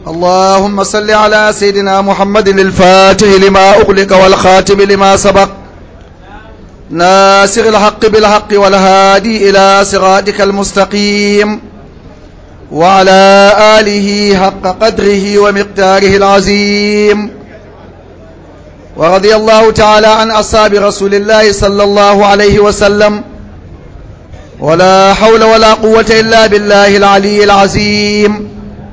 اللهم صل على سيدنا محمد الفاتح لما أغلق والخاتم لما سبق ناصر الحق بالحق والهادي إلى صراطك المستقيم وعلى آله حق قدره ومقداره العظيم ورضي الله تعالى عن أصحاب رسول الله صلى الله عليه وسلم ولا حول ولا قوة إلا بالله العلي العظيم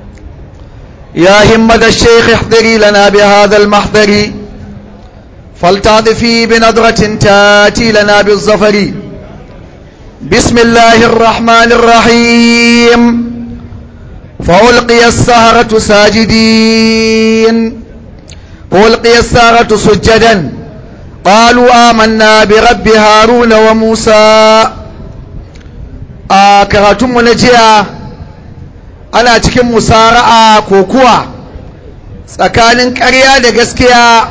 يا همة الشيخ احضري لنا بهذا المحضر فلتعطفي بنظرة تاتي لنا بالظفر بسم الله الرحمن الرحيم فألقي السهرة ساجدين فألقي السهرة سجدا قالوا آمنا برب هارون وموسى a karatunmu na jiya ana cikin musara'a ko kuwa tsakanin ƙarya da gaskiya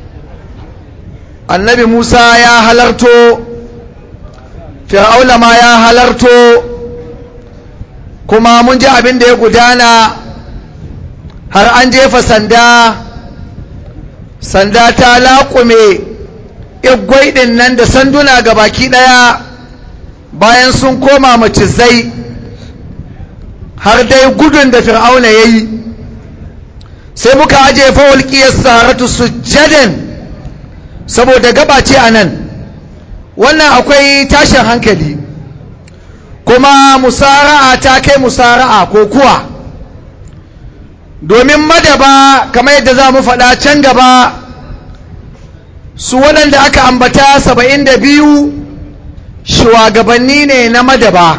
annabi musa ya halarto fir'aula ma ya halarto kuma mun ji abin da ya gudana har an jefa sanda sanda ta laƙume igwai ɗin nan da sanduna ga baki ɗaya bayan sun koma macizai har dai gudun da fir'auna ya yi sai muka ajiye fawalƙiyar saratu sujjaden saboda gaba ce a nan wannan akwai tashin hankali kuma musara'a ta kai musara'a ko kuwa domin madaba kamar yadda za mu faɗa can gaba su waɗanda aka ambata saba'in da biyu shugabanni ne na madaba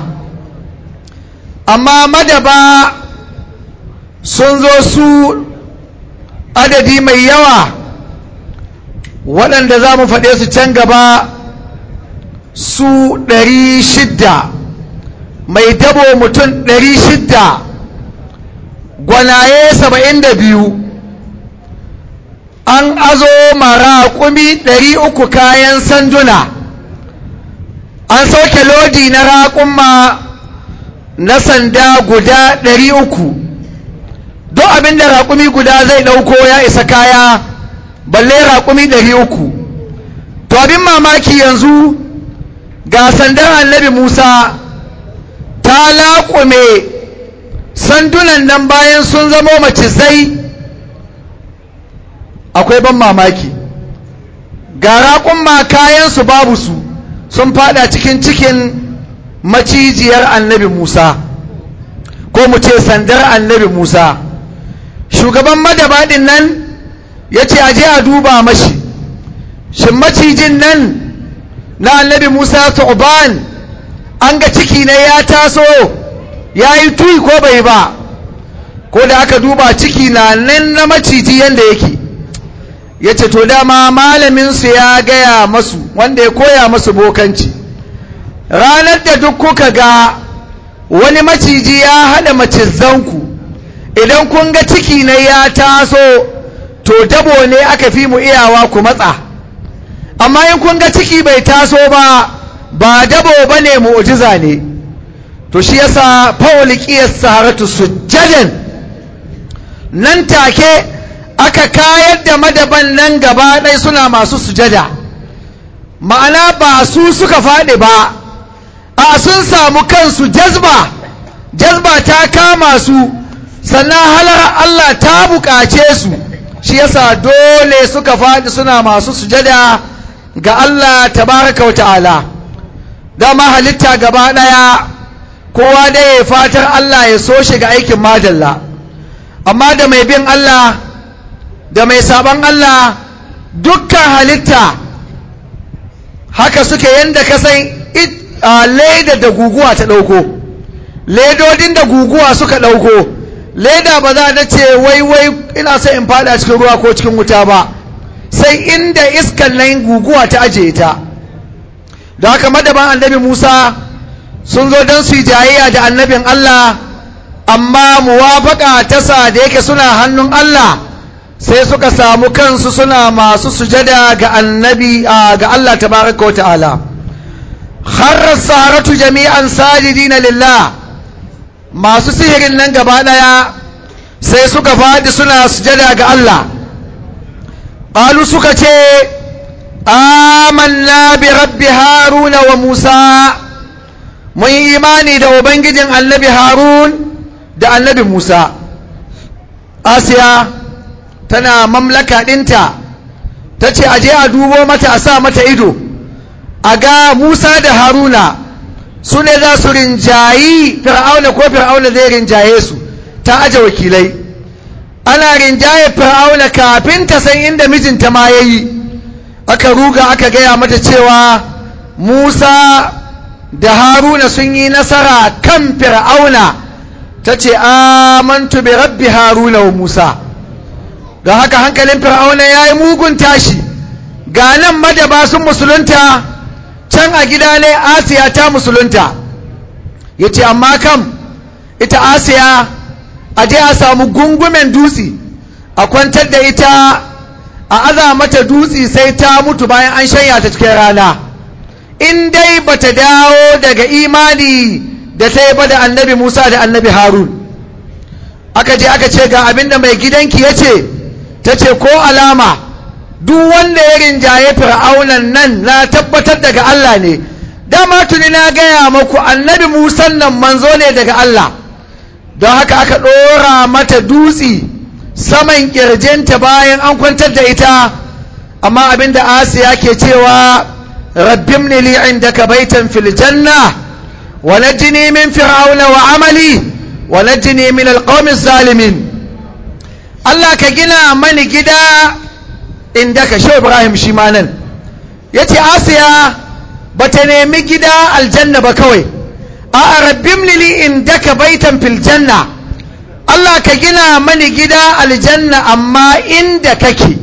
amma madaba sun zo su adadi mai yawa waɗanda za mu faɗe su can gaba su ɗari shidda mai dabo mutum ɗari shidda gwanaye saba'in da biyu an azo mara kumi ɗari uku kayan sanduna an sauke lodi na raƙumma na sanda guda ɗari uku duk abin da raƙumi guda zai ɗauko ya isa kaya balle raƙumi ɗari uku to abin mamaki yanzu ga sandar annabi musa ta laƙume sandunan nan bayan sun zamo macizai akwai ban mamaki ga raƙumma kayansu babu su sun fada cikin cikin macijiyar annabi Musa ko mu ce sandar annabi Musa shugaban madabadin nan ya ce aje a duba mashi shin macijin nan na annabi Musa tu'ban an ga ciki ne ya taso ya yi tuyi ko bai ba ko da aka duba ciki na nan na maciji yadda yake ya ce to dama malaminsu ya gaya masu wanda ya koya masu bokanci ranar da duk kuka ga wani maciji ya haɗa macizanku idan kun ga ciki na ya taso to dabo ne aka fi mu iyawa ku matsa amma in kun ga ciki bai taso ba ba dabo ba ne mu'ujiza ne to shi yasa faulikiyar saharatu sujjadan nan take aka kayar da madaban nan gaba ɗai suna masu sujada ma'ana ba su suka faɗi ba a sun samu kansu jazba jazba ta kama su sannan halar Allah ta buƙace su shi yasa dole suka faɗi suna masu sujada ga Allah tabaraka wa ta'ala dama halitta gaba ɗaya kowa da ya fatar Allah ya so shi ga aikin madalla amma da mai bin Allah da mai sabon Allah dukkan halitta haka suke yadda ka san leda da guguwa ta ɗauko ledodin da guguwa suka ɗauko leda ba za ta ce wai wai ina so in fada cikin ruwa ko cikin wuta ba sai inda iskan nan guguwa ta ajiye ta da haka madaban annabi musa sun zo don su yi jayayya da annabin allah amma muwafaka ta sa da yake suna hannun allah sai suka samu kansu suna masu sujada ga annabi ga Allah tabaraka wata'ala kharra saratu jami'an sajidina lillah masu sihirin nan gaba daya sai suka faɗi suna sujada ga Allah ƙalu suka ce amanna bi rabbi haruna wa musa mun yi imani da ubangijin annabi harun da annabi musa asiya tana mamlaka ɗinta ta ce aje a dubo mata a sa mata ido a ga musa da haruna su ne za su rinjayi fir'auna ko fir'auna zai rinjaye su ta aje wakilai ana rinjaye fir'auna kafin ta san inda mijinta ma ya yi aka ruga aka gaya mata cewa musa da haruna sun yi nasara kan fir'auna ta ce amantu bi rabbi haruna wa musa ga haka hankalin fir'auna ya yi mugun tashi ga nan madaba sun musulunta can a gida ne asiya ta musulunta ya ce amma kam ita asiya a je a samu gungumen dutse a kwantar da ita a aza mata dutse sai ta mutu bayan an shanya ta cikin rana in dai bata dawo daga imani da ta yi ba da annabi musa da annabi harun aka je aka ce ga abinda mai gidanki ya ce ta ce ko alama duk wanda ya rinjaye fir'aunan nan na tabbatar daga Allah ne dama tuni na gaya maku annabi musan nan manzo ne daga Allah don haka aka ɗora mata dutse saman ƙirjinta bayan an kwantar da ita amma abinda asiya ke cewa rabbim ni li indaka baitan fil janna wa najini min fir'auna wa amali wa najini min alqawmi zalimin Allah ka gina mani gida inda ka shi Ibrahim shi ma nan ya ce Asiya ba ta nemi gida aljanna ba kawai a rabbim lili inda ka baitan fil janna Allah ka gina mani gida aljanna amma inda kake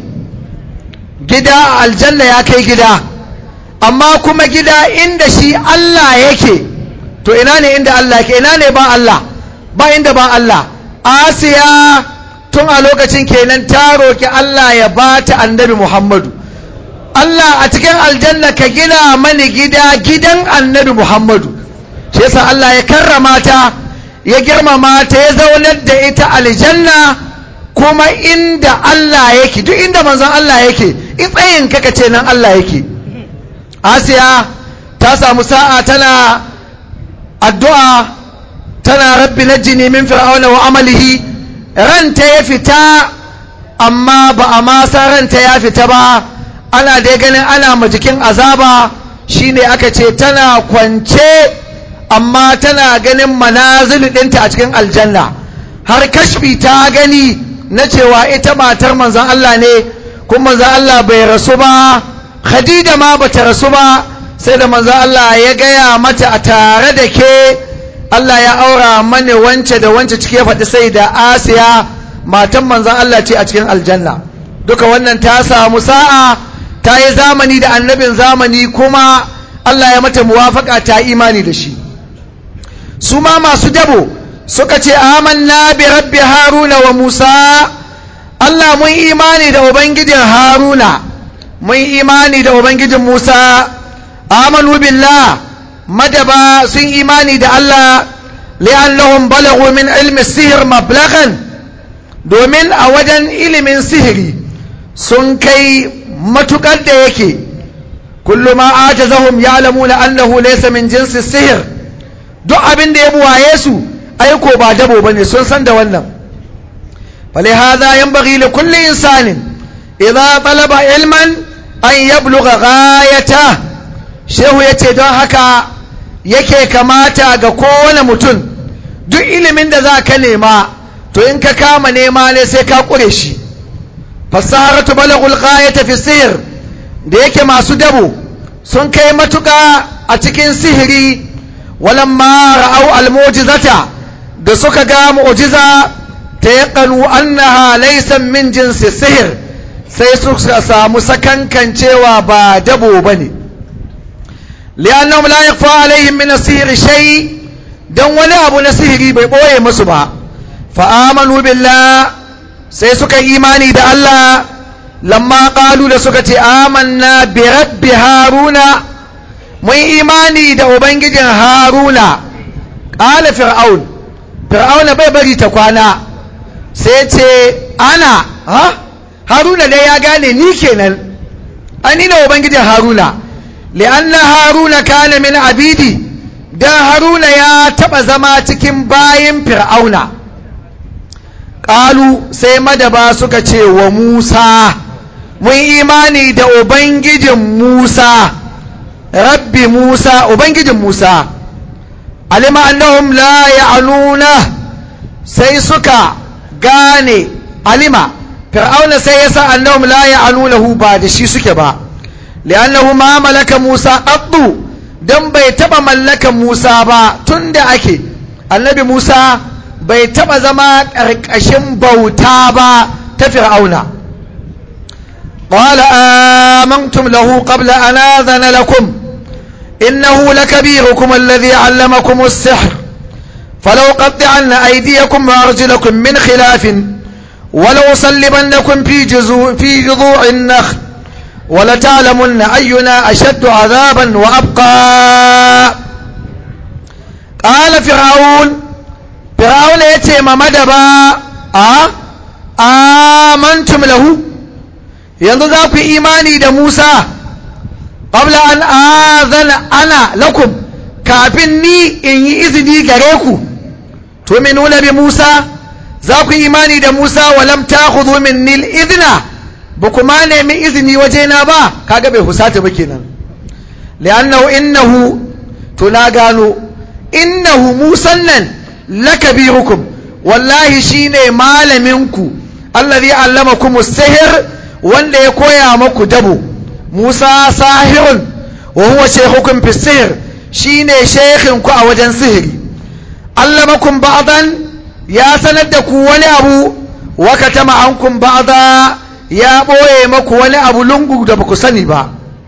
gida aljanna ya kai gida amma kuma gida inda shi Allah yake to ina ne inda Allah yake ina ne ba Allah ba inda ba Allah Asiya tun a lokacin kenan ta roƙi Allah ya ba ta annabi Muhammadu Allah a cikin aljanna ka gina mani gida gidan annabi Muhammadu shi yasa Allah ya karrama ta ya girmama ta ya zaunar da ita aljanna kuma inda Allah yake duk inda manzon Allah yake in tsayin kaka ce nan Allah yake Asiya ta samu sa'a tana addu'a tana rabbi najjini min fir'auna wa amalihi ranta ya fita amma ba a masa ranta ya fita ba ana dai ganin ana ma jikin azaba shine aka ce tana kwance amma tana ganin manazil ɗinta a cikin aljanna har kashfi ta gani na cewa ita matar manzon Allah ne kuma manzon Allah bai rasu ba khadija ma bata rasu ba sai da manzon Allah ya gaya mata a tare da ke Allah ya aura mani wance da wance cike ya faɗi sai da Asiya matan manzon Allah ce a cikin aljanna duka wannan ta samu sa'a ta yi zamani da annabin zamani kuma Allah ya mata muwafaka ta imani da shi su ma masu dabo suka ce amanna bi rabbi haruna wa musa Allah mun imani da ubangijin haruna mun imani da ubangijin musa amanu billah madaba sun imani da Allah li'annahum balaghu min ilmi sihir mablaghan domin a wajen ilimin sihiri sun kai matukar da yake kullu ma ajazahum ya'lamuna annahu laysa min jinsi sihir duk abin da ya buwaye su aiko ba dabo bane sun san da wannan فلهذا ينبغي لكل إنسان إذا طلب علما أن يبلغ غايته shehu ya ce don haka yake kamata ga kowane mutum duk ilimin da za ka nema to in ka kama nema ne sai ka ƙure shi fasaratu balagul ghayata fi sihir da yake masu dabo sun kai matuƙa a cikin sihiri walamma ra'au almujizata da suka ga mu'jiza ta yaqanu annaha laysa min jinsi sihir sai suka samu sakankancewa ba dabo bane li'annahum la yakhfa alaihim min as-sihr shay dan wani abu na sihiri bai boye musu ba fa amanu billah sai suka imani da Allah lamma qalu da suka ce amanna bi rabbi haruna mun imani da ubangijin haruna qala fir'aun fir'aun bai bari ta kwana sai ce ana ha haruna dai ya gane ni kenan ani na ubangijin haruna li'anna haruna kana min abidi dan haruna ya taba zama cikin bayin fir'auna ƙalu sai madaba suka ce wa musa mun imani da ubangijin musa rabbi musa ubangijin musa alima annahum la ya'luna sai suka gane alima fir'auna sai ya sa annahum la ya'lunahu ba da shi suke ba li'annahu ma malaka musa qaddu dan bai taba mallakan musa ba tunda ake annabi musa bai taba zama ƙarƙashin bauta ba ta fir'auna qala amantum lahu qabla an adhana lakum innahu lakabirukum alladhi 'allamakum as-sihr فلو قطعن أيديكم وأرجلكم من خلاف ولو صلبنكم في جذوع في جذوع النخل ولتعلمن أينا أشد عذابا وأبقى قال فرعون فرعون يتي ما مدبا آه آمنتم له yanzu za ku imani da Musa qabla an azana ana lakum kafin ni in yi izini gare ku tu'minuna bi Musa za ku imani da Musa walam takhudhu minni al-idna ba kuma nemi izini wajena ba kaga bai husata ba kenan li'annahu innahu to na gano innahu musan nan lakabirukum wallahi shine malaminku allazi allamakum as-sihr wanda ya koya maku dabo Musa sahirun wa huwa shaykhukum fi sihr shine shaykhin ku a wajen sihiri allamakum ba'dan ya sanar da ku wani abu wa katama ankum ba'da ya boye maku wani abu lungu da baku sani ba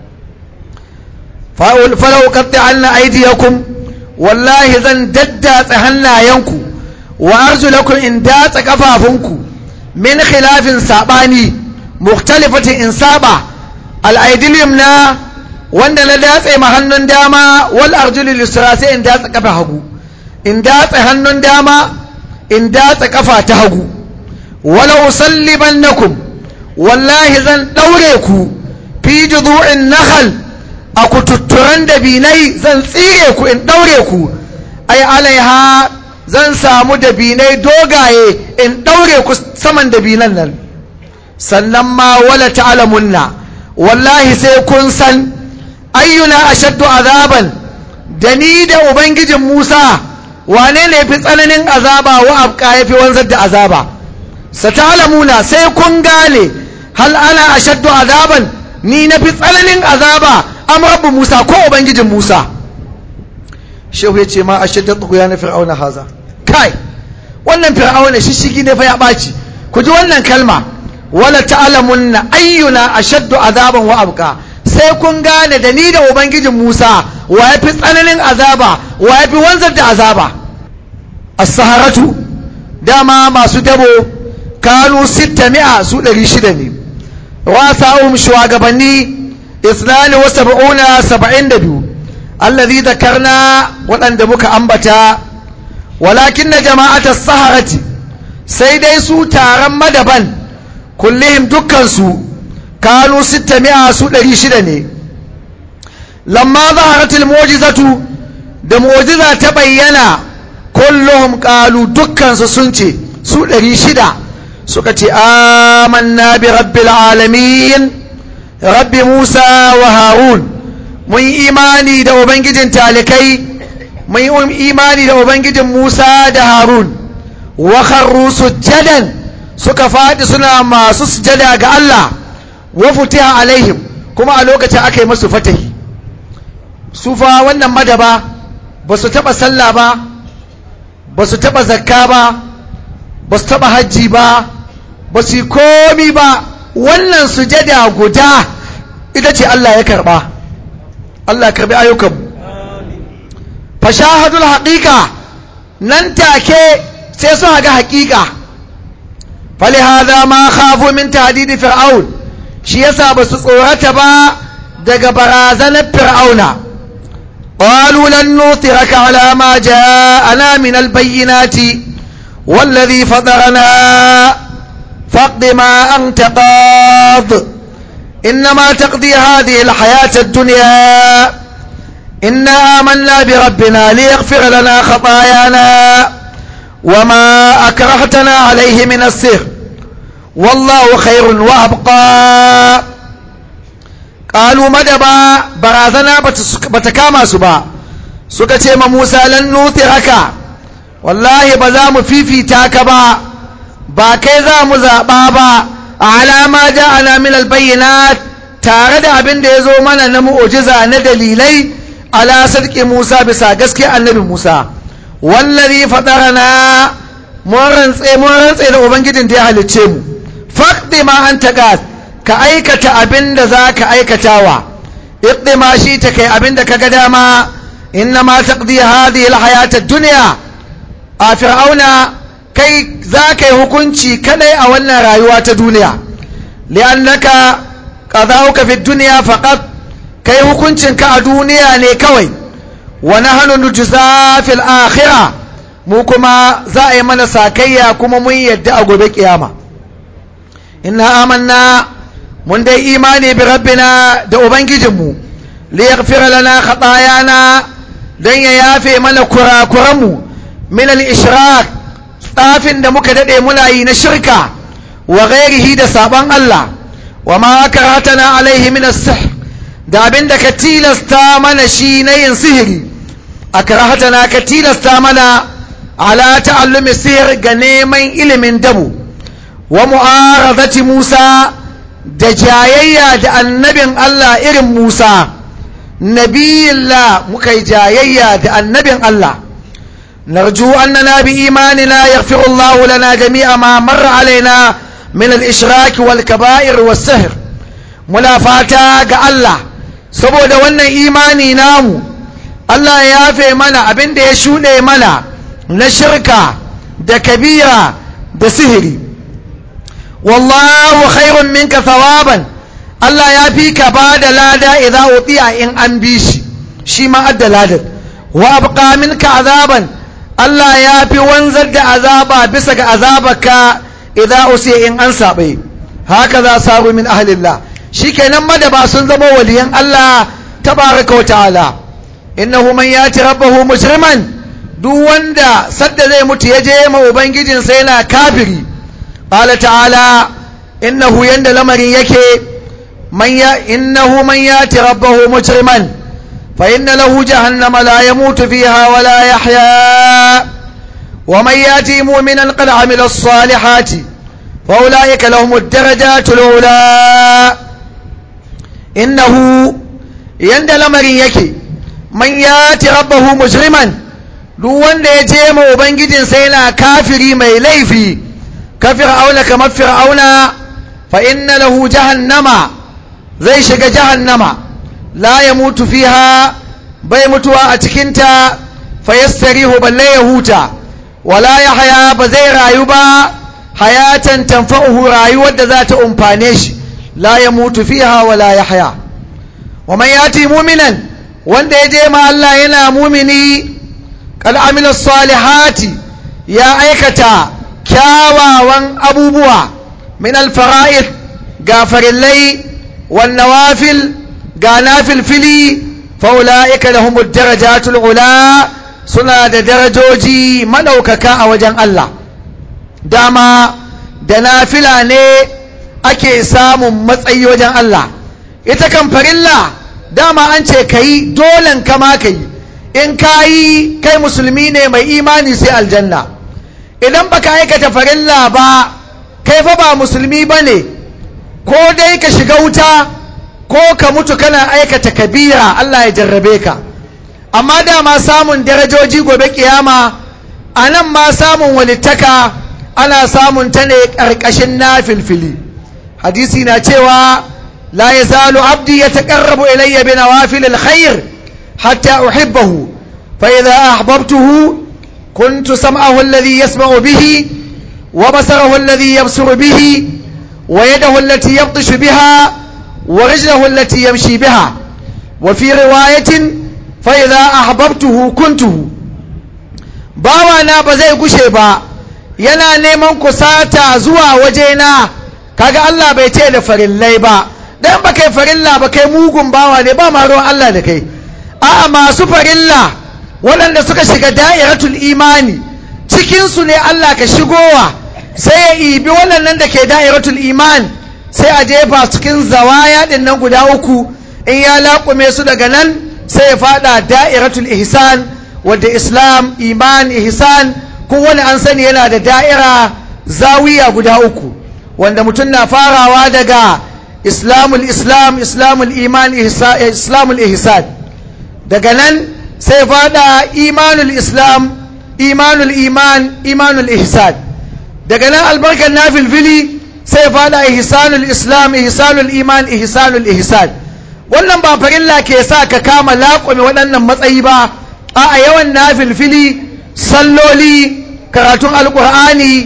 falau qatta'anna aydiyakum wallahi zan daddatsa hannayenku wa arjulakum in datsa kafafunku min khilafin sabani mukhtalifatin in saba al-aydil yumna wanda na datse ma hannun dama wal arjulul yusra sai in datsa kafa hagu in datsa hannun dama in datsa kafa ta hagu wala usallibannakum wallahi zan daure ku fi judu'in nakhal a kututturan dabinai zan tsire ku in daure ku ai alaiha zan samu dabinai dogaye in daure ku saman dabinan nan sannan ma wala ta'lamunna wallahi sai kun san ayyuna ashaddu azaban da ni da ubangijin Musa wane ne fi tsananin azaba wa abka yafi wanzar da azaba sata'lamuna sai kun gane hal ana ashaddu azaban ni na fi tsananin azaba am rabbu Musa ko ubangijin Musa shehu ya ce ma ashaddu tughya na fir'auna haza kai wannan fir'auna shishigi ne fa ya baci ku ji wannan kalma wala ta'lamunna ayyuna ashaddu azaban wa abqa sai kun gane da ni da ubangijin Musa wa yafi tsananin azaba wa yafi wanzar da azaba as-saharatu dama masu dabo kanu 600 su 600 ne wasa'um shugabanni isnani wa sab'una 72 alladhi dhakarna waɗanda muka ambata walakin na jama'ata saharati sai dai su taron madaban kullihim dukkansu kanu 600 su 600 ne lamma zaharatul mu'jizatu da mu'jiza ta bayyana kulluhum qalu dukkansu sun ce su 600 suka ce amanna bi rabbil alamin rabbi Musa wa Harun mun imani da ubangijin talikai mun imani da ubangijin Musa da Harun wa kharru sujjadan suka faɗi suna masu sujada ga Allah wa futiha alaihim kuma a lokacin aka yi masu fatahi su fa wannan madaba ba su taɓa sallah ba ba su taɓa zakka ba ba su taɓa hajji ba ba su yi komi ba wannan sujada guda ita ce Allah ya karɓa Allah ya karɓi ayyukanmu fashahadul haƙiƙa nan take sai su ga haƙiƙa فلهذا ما خافوا من تهديد فرعون shi yasa ba su tsorata ba daga barazanar fir'auna qalu lan nutiraka ala ma ja'ana min albayyinati والذي فطرنا فاقض ما أنت قاض إنما تقضي هذه الحياة الدنيا إنا آمنا بربنا ليغفر لنا خطايانا وما أكرهتنا عليه من السر والله خير وأبقى قالوا مدبا برازنا بتكاما سبا سكتي موسى لن نوثرك والله بزام في في تاكبا باكيزا مزابابا على ما جاءنا من البينات tare da abin da ya zo mana na mu'ujiza na dalilai ala sadki Musa bisa gaske annabi Musa wallazi fatarana mun rantse mun rantse da ubangijin da ya halicce mu faqdi ma anta qad ka aikata abin da zaka aikatawa iqdi ma shi ta kai abin da kaga dama inna ma taqdi hadhihi alhayata ad-dunya a fir'auna kai zaka yi hukunci kadai a wannan rayuwa ta duniya li'annaka qada'uka fi dunya faqat kai hukuncinka a duniya ne kawai wa nahnu nujza fil akhirah mu kuma za a yi mana sakayya kuma mun yadda a gobe kiyama inna amanna mun dai imani bi rabbina da ubangijinmu li yaghfira lana khatayana dan ya yafe mana kurakuranmu min al ishrak tsafin da muka dade muna yi na shirka wa ghairihi da saban Allah wa ma karatana alaihi min as-sihr da abin da ka tilasta mana shi na yin sihiri a karahatana ka tilasta mana ala ta'allumi sihir ga neman ilimin dabu wa mu'arazati Musa da jayayya da annabin Allah irin Musa nabiyillah muka yi jayayya da annabin Allah narju annana bi imanina yaghfiru Allah lana jami'a ma marra alaina min al-ishrak wal kaba'ir was sihr muna fata ga Allah saboda wannan imani namu Allah ya yafe mana abin da ya shuɗe mana na shirka da kabira da sihiri wallahu khairun minka thawaban Allah ya fi ka ba da lada idza utiya in an bi shi shi ma adda ladan wa abqa minka azaban Allah ya fi wanzar da azaba bisa ga azabarka idza usiya in an sabe haka za saru min ahlillah shikenan madaba sun zama waliyan Allah tabaraka wa ta'ala innahu man yati rabbahu mujriman duk wanda sadda zai mutu ya je ma ubangijin sa yana kafiri qala ta'ala innahu yanda lamarin yake man ya innahu man yati rabbahu mujriman fa inna lahu jahannama la yamutu fiha wa la yahya wa man yati mu'minan qad amila as-salihati fa ulaika lahum ad-darajatul ula innahu yanda lamarin yake man yati rabbahu mujriman duk wanda ya je ma ubangijinsa yana kafiri mai laifi ka fir'auna kamar fir'auna fa inna lahu jahannama zai shiga jahannama la ya mutu fiha bai mutuwa a cikinta fa yastarihu balle ya huta wala ya haya ba zai rayu ba hayatan tanfa'uhu rayuwar da za ta umfane shi la ya mutu fiha wala ya haya wa man yati mu'minan wanda ya je ma Allah yana mumini qad amila salihati ya aikata kyawawan abubuwa min al-fara'id ga farillai wan nawafil ga nafilfili fa ulaika lahum ad-darajatul ula suna da darajoji madaukaka a wajen Allah dama da nafila ne ake samun matsayi wajen Allah ita kan farilla dama an ce ka yi dolen kama ka yi in ka yi kai musulmi ne mai imani sai aljanna idan baka aikata farilla ba kai fa ba musulmi ba ne ko dai ka shiga wuta ko ka mutu kana aikata kabira Allah ya jarrabe ka amma dama samun darajoji gobe kiyama a nan ma samun walittaka ana samun ta ne ƙarƙashin na filfili hadisi na cewa لا يزال عبدي يتقرب إلي بنوافل الخير حتى أحبه فإذا أحببته كنت سمعه الذي يسمع به وبصره الذي يبصر به ويده التي يبطش بها ورجله التي يمشي بها وفي رواية فإذا أحببته كنته باوانا بزي قشيبا yana neman kusata zuwa wajena kaga Allah bai ce da farillai ba dan ba kai farilla ba kai mugun bawa ne ba ma ruwan Allah da kai a'a masu farilla waɗanda suka shiga da'iratul imani cikinsu ne Allah ka shigowa sai ya ibi waɗannan da ke da'iratul iman sai a jefa cikin zawaya ɗin nan guda uku in ya laƙume su daga nan sai ya fada da'iratul ihsan wadda islam iman ihsan kowane an sani yana da da'ira zawiya guda uku wanda mutum na farawa daga islamul islam islamul iman islamul ihsan daga nan sai fada imanul islam imanul iman imanul ihsan daga nan albarkar nafilfili sai fada ihsanul islam ihsanul iman ihsanul ihsan wannan ba farilla ke sa ka kama laƙwame waɗannan matsayi ba a yawan nafilfili salloli karatun alƙur'ani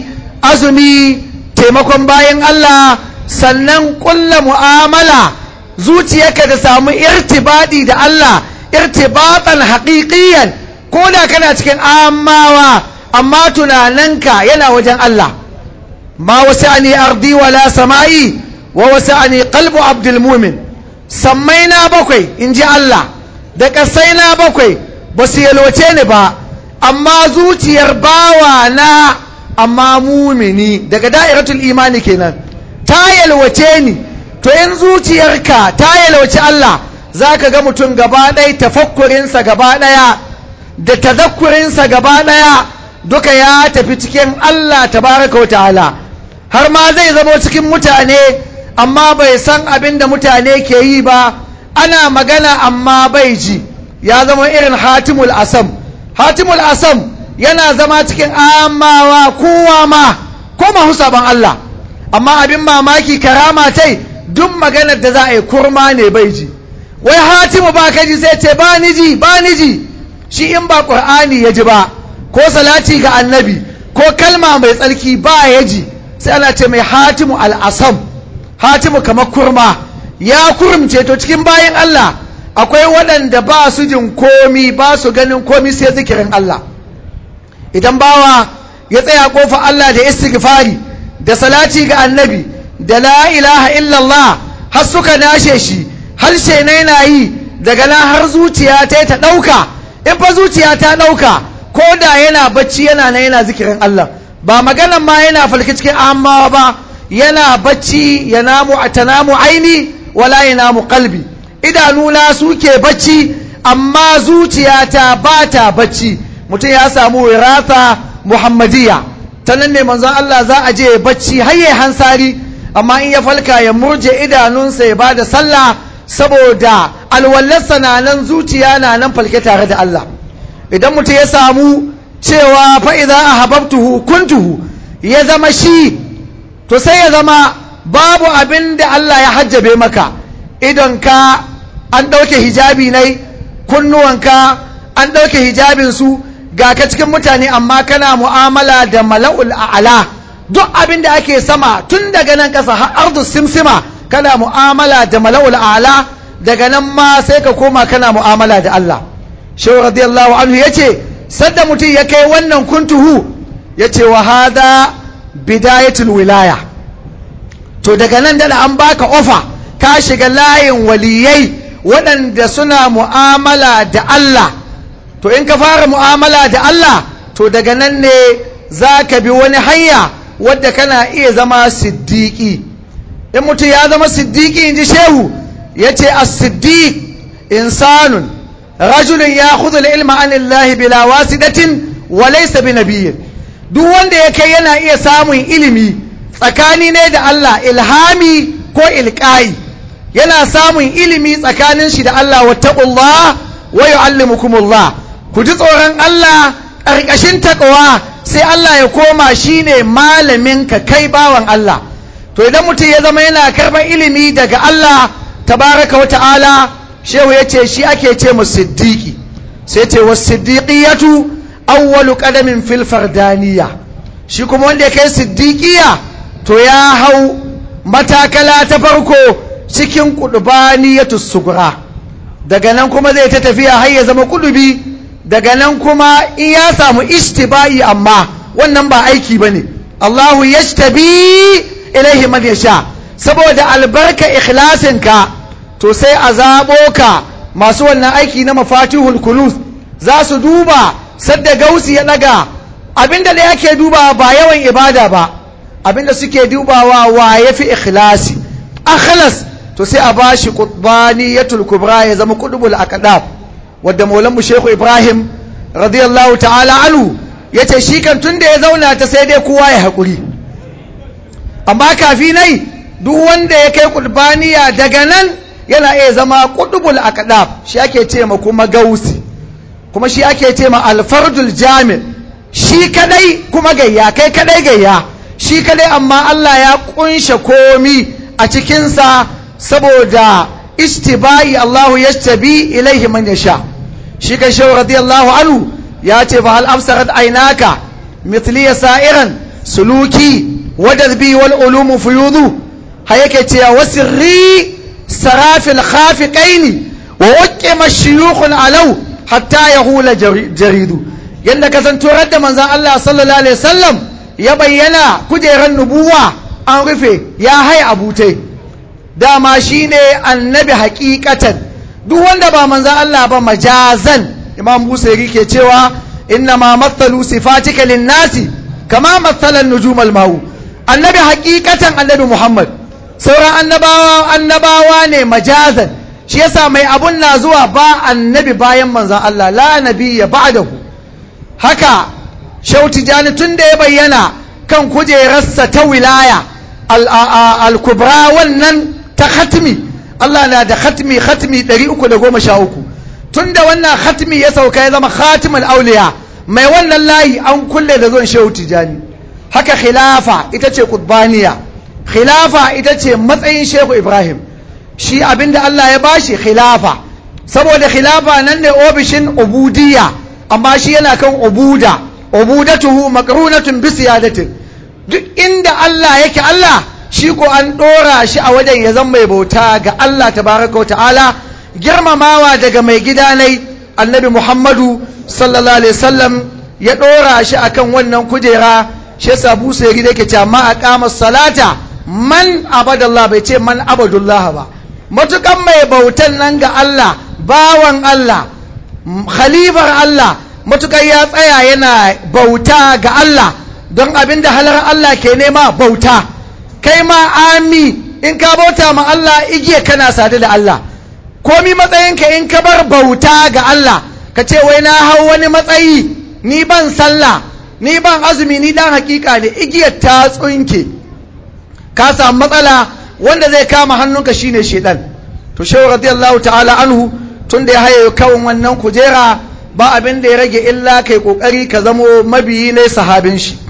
azumi taimakon bayan Allah sannan ƙulla mu'amala zuciyarka da samu irtibadi da Allah irtibatan haƙiƙiyan ko da kana cikin amawa amma tunaninka yana wajen Allah ma wasi'ani ardi wala sama'i wa wasi'ani qalbu abdul mumin sammai na bakwai in ji Allah da ƙasai na bakwai ba su yalwace ni ba amma zuciyar bawa na amma mumini daga da'iratul imani kenan ta yalwace ni to in zuciyarka ta yalwace Allah za ka ga mutum gaba ɗaya tafakkurinsa gaba ɗaya da tazakkurinsa gaba ɗaya duka ya tafi cikin Allah tabaraka wa ta'ala har ma zai zama cikin mutane amma bai san abin da mutane ke yi ba ana magana amma bai ji ya zama irin hatimul asam hatimul asam yana zama cikin amawa kowa ma ko mahu sabon Allah amma abin mamaki karama tai duk maganar da za a yi kurma ne bai ji wai hatimu ba ka ji sai ce ba ni ji ba ni ji shi in ba ƙur'ani ya ji ba ko salati ga annabi ko kalma mai tsarki ba ya ji sai ana ce mai hatimu al'asam hatimu kamar kurma ya kurumce to cikin bayan Allah akwai waɗanda ba su jin komi ba su ganin komi sai zikirin Allah idan bawa ya tsaya kofa Allah da istighfari da salati ga annabi da la ilaha illallah har suka nashe shi harshe na yana yi daga nan har zuciya ta ta ɗauka in fa zuciya ta ɗauka ko da yana bacci yana na yana zikirin Allah ba maganan ma yana falki cikin amawa ba yana bacci ya namu a tanamu aini wala ya namu kalbi idanuna suke bacci amma zuciyata ba ta bacci mutum ya samu wirasa muhammadiyya ta nan ne manzon Allah za a je bacci har ya hansari amma in ya falka ya murje idanunsa ya bada sallah saboda alwallarsa na nan zuciya na nan falke tare da Allah idan mutum ya samu cewa fa'iza a hababtuhu kuntuhu ya zama shi to sai ya zama babu abin da Allah ya hajjabe maka idonka an ɗauke hijabi ne kunnuwanka an ɗauke hijabinsu ga ka cikin mutane amma kana mu'amala da mala'ul a'ala duk abin da ake sama tun daga nan ƙasa har ardu simsima kana mu'amala da mala'ul a'ala daga nan ma sai ka koma kana mu'amala da Allah shehu radiyallahu anhu yace sadda mutum ya kai wannan kuntuhu yace wa hada bidayatul wilaya to daga nan da an baka ofa ka shiga layin waliyai waɗanda suna mu'amala da Allah to in ka fara mu'amala da Allah to daga nan ne za ka bi wani hanya wadda kana iya zama siddiƙi in mutum ya zama siddiƙi in ji shehu ya ce a siddiq insanun rajulun ya khudul ilma an Allah bila wasidatin wa laysa bi nabiyyin duk wanda ya kai yana iya samun ilimi tsakani ne da Allah ilhami ko ilqai yana samun ilimi tsakanin shi da Allah wattaqullah wa yu'allimukumullah ku ji tsoron Allah ƙarƙashin takawa sai Allah ya koma shine malamin ka kai bawan Allah to idan mutum ya zama yana karɓar ilimi daga Allah tabaraka wa ta'ala shehu ya ce shi ake ce mu siddiqi sai ce wa siddiqiyatu awwalu qadamin fil fardaniya shi kuma wanda ya kai siddiqiya to ya hau matakala ta farko cikin kudubaniyatu sugura daga nan kuma zai ta tafiya har ya zama kudubi daga nan kuma in ya samu ishtiba'i amma wannan ba aiki bane Allahu yashtabi ilaihi man yasha saboda albarka ikhlasinka to sai a zabo ka masu wannan aiki na mafatihul kunuz za su duba sadda gausi ya daga abinda da yake duba ba yawan ibada ba abinda suke dubawa wa yafi ikhlasi akhlas to sai a bashi qutbaniyatul kubra ya zama qutbul aqdab wadda maulan mu shehu ibrahim radiyallahu ta'ala anhu yace shi kan tunda ya zauna ta sai dai kowa ya hakuri amma kafi nai duk wanda ya kai qutbaniya daga nan yana iya zama qutbul aqdab shi ake ce ma kuma gausi kuma shi ake ce ma alfardul jami shi kadai kuma gayya kai kadai gayya shi kadai amma Allah ya kunshe komi a cikinsa saboda istibai Allahu yastabi ilaihi man yasha shi kan shehu radiyallahu anhu ya ce fa hal absarat aynaka mithli sa'iran suluki wadadbi wal ulumu fuyudu hayake ce wa sirri sarafil khafiqaini wa uqima shuyukhun alau hatta yahula jaridu yanda kasantuwar da manzon Allah sallallahu alaihi wasallam ya bayyana kujeran nubuwa an rufe ya hai abutai dama shine annabi hakikatan duk wanda ba manzan Allah ba majazan imam busairi ke cewa inna ma mathalu sifatika linnasi kama mathalan nujumal mawu annabi hakikatan annabi muhammad sauran annabawa annabawa ne majazan shi yasa mai abun na zuwa ba annabi bayan manzan Allah la nabiyya ba'dahu haka shauti jani tun da ya bayyana kan kujerarsa ta wilaya al-kubra wannan ta khatmi Allah na da khatmi khatmi 313 tunda wannan khatmi ya sauka ya zama khatimul auliya mai wannan layi an kulle da zuwan shehu tijani haka khilafa ita ce qutbaniya khilafa ita ce matsayin shehu ibrahim shi abinda Allah ya bashi khilafa saboda khilafa nan ne ofishin ubudiyya amma shi yana kan ubuda ubudatuhu maqrunatun bi siyadatin duk inda Allah yake Allah shi ko an ɗora shi a wajen ya zama mai bauta ga Allah tabaraka ta'ala girmamawa daga mai gidanai annabi Muhammadu sallallahu alaihi wasallam ya ɗora shi akan wannan kujera shi yasa Busa ya gida yake cewa ma aqama salata man abadallah bai ce man abadullah ba matukan mai bautan nan ga Allah bawan Allah khalifar Allah matukan ya tsaya yana bauta ga Allah don abinda halar Allah ke nema bauta kai ma ami in ka bauta ma Allah igiya kana sadu da Allah komi matsayinka in ka bar bauta ga Allah ka ce wai na hau wani matsayi ni ban sallah ni ban azumi ni dan hakika ne igiyar ta tsunke ka samu matsala wanda zai kama hannunka shine shedan to shehu radiyallahu ta'ala anhu tun da ya haye kawun wannan kujera ba abin da ya rage illa kai kokari ka zamo mabiyi ne sahabin shi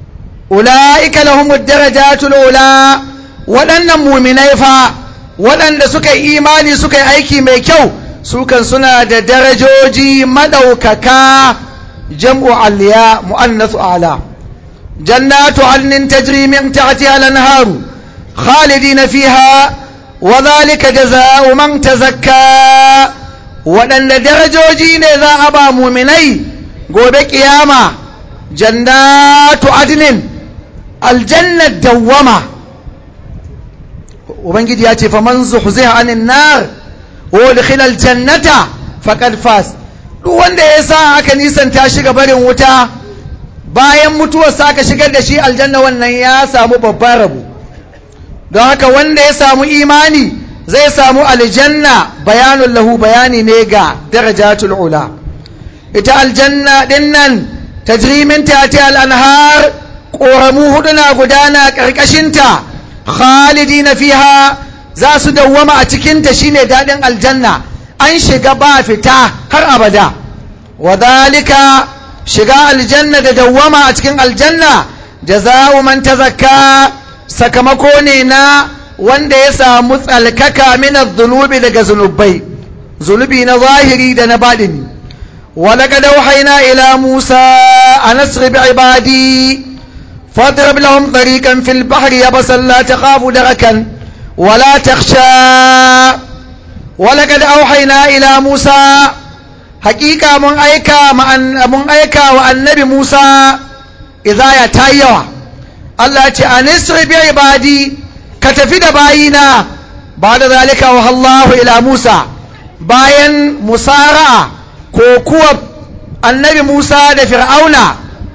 ula'ika lahumud darajatul ula waɗannan muminai fa waɗanda suka yi imani suka yi aiki mai kyau sukan suna da darajoji madaukaka jam'u aliya mu'annasu ala jannatu adnin tajri min tahtiha al-anharu khalidina fiha wa dhalika jazaa'u man tazakka waɗanda darajoji ne za a ba muminai gobe kiyama jannatu adnin aljannar dawwama ubangiji ya ce fa man zuhziha anin nar wa udkhila aljannata faqad fas duk wanda ya sa aka nisanta shi ga barin wuta bayan mutuwar sa aka shigar da shi aljanna wannan ya samu babban rabo don haka wanda ya samu imani zai samu aljanna bayanun lahu bayani ne ga darajatul ula ita aljanna dinnan tajri min tahtiha al-anhar ƙoramu hudu na gudana ƙarƙashinta khalidi na fiha za su dawwama a cikinta shine daɗin aljanna an shiga ba fita har abada wadhalika shiga aljanna da dawwama a cikin aljanna jaza'u man tazakka sakamako ne na wanda ya samu tsalkaka min zunubi daga zunubai zunubi na zahiri da na baɗini ولقد أوحينا إلى موسى أن أسر بعبادي فاضرب لهم طريقا في البحر يبسا لا تخاف دركا ولا تخشى ولقد أوحينا إلى موسى حقيقة من أيكا من أيكا والنبي موسى izaya ta yi yawa Allah ya ce anisri bi ibadi ka tafi da bayina ba da zalika wa Allahu ila Musa bayan musara'a ko kuwa annabi Musa da Fir'auna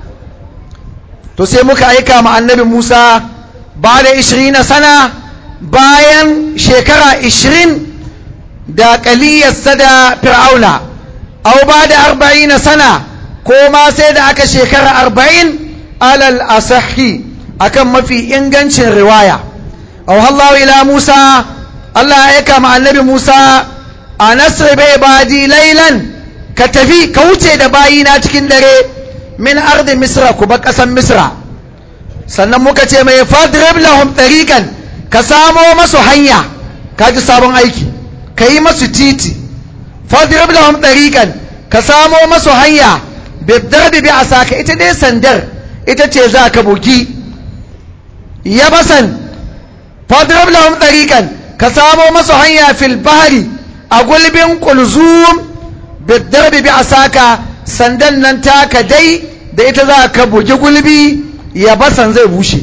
to sai muka aika ma annabi Musa ba da 20 sana bayan shekara 20 da kaliyarsa da Fir'auna au ba da 40 sana ko ma sai da aka shekara 40 alal asahi akan mafi ingancin riwaya au Allah ila Musa Allah ya aika ma annabi Musa a nasir bai badi lailan ka tafi ka wuce da bayina cikin dare min ardi misra ku ba kasan misra sannan muka ce mai fadrib lahum tariqan ka samo masu hanya ka ji sabon aiki ka yi masu titi fadrib lahum tariqan ka samo masu hanya bidarbi bi asaka ita dai sandar ita ce za ka bugi yabasan fadrib lahum tariqan ka samo masu hanya fil bahri a gulbin kulzum bidarbi bi asaka sandan nan taka dai da ita za ka bugi gulbi ya basan zai bushe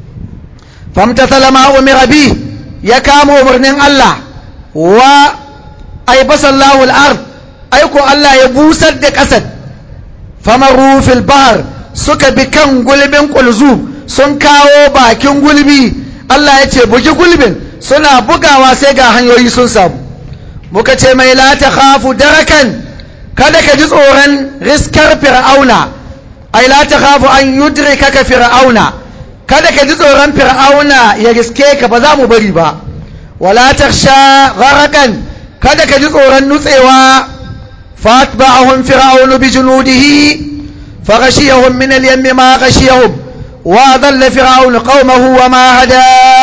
famta salama umira bi ya kama umarnin Allah wa ai basallahu al-ard aiko Allah ya busar da ƙasar famaru fil bahr suka bi kan gulbin kulzum sun kawo bakin gulbi Allah ya ce bugi gulbin suna bugawa sai ga hanyoyi sun samu muka ce mai la ta khafu darakan kada ka ji tsoron riskar fir'auna ai la ta khafu an yudrika ka fir'auna kada ka ji tsoron fir'auna ya riske ka ba za mu bari ba wala takhsha gharakan kada ka ji tsoron nutsewa fatba'ahum fir'aunu bi junudihi faghashiyahum min al-yammi ma ghashiyahum wa dhalla fir'aunu qaumahu wa ma hada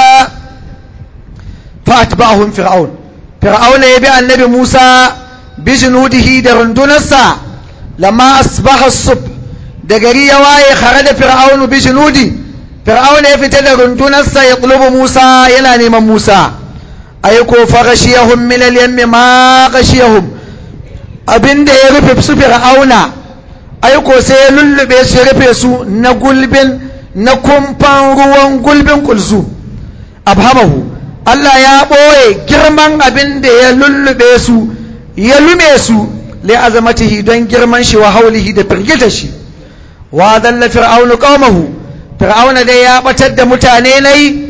fatba'ahum fir'aun fir'auna ya bi annabi Musa bi junudihi da rundunarsa lamma asbaha as-subh da gari ya waye kharaja fir'aunu bi junudi fir'auna ya fita da rundunarsa ya tulubu Musa yana neman Musa aiko fa ghashiyahum min al-yammi ma ghashiyahum abinda ya rufe su fir'auna aiko sai ya lullube su ya rufe su na gulbin na kumfan ruwan gulbin kulzu abhamahu Allah ya ɓoye girman abin da ya lullube su ya lume su li azamatihi don girman shi wa haulihi da firgita shi wa dalla fir'aunu qaumahu fir'auna dai ya batar da mutane nayi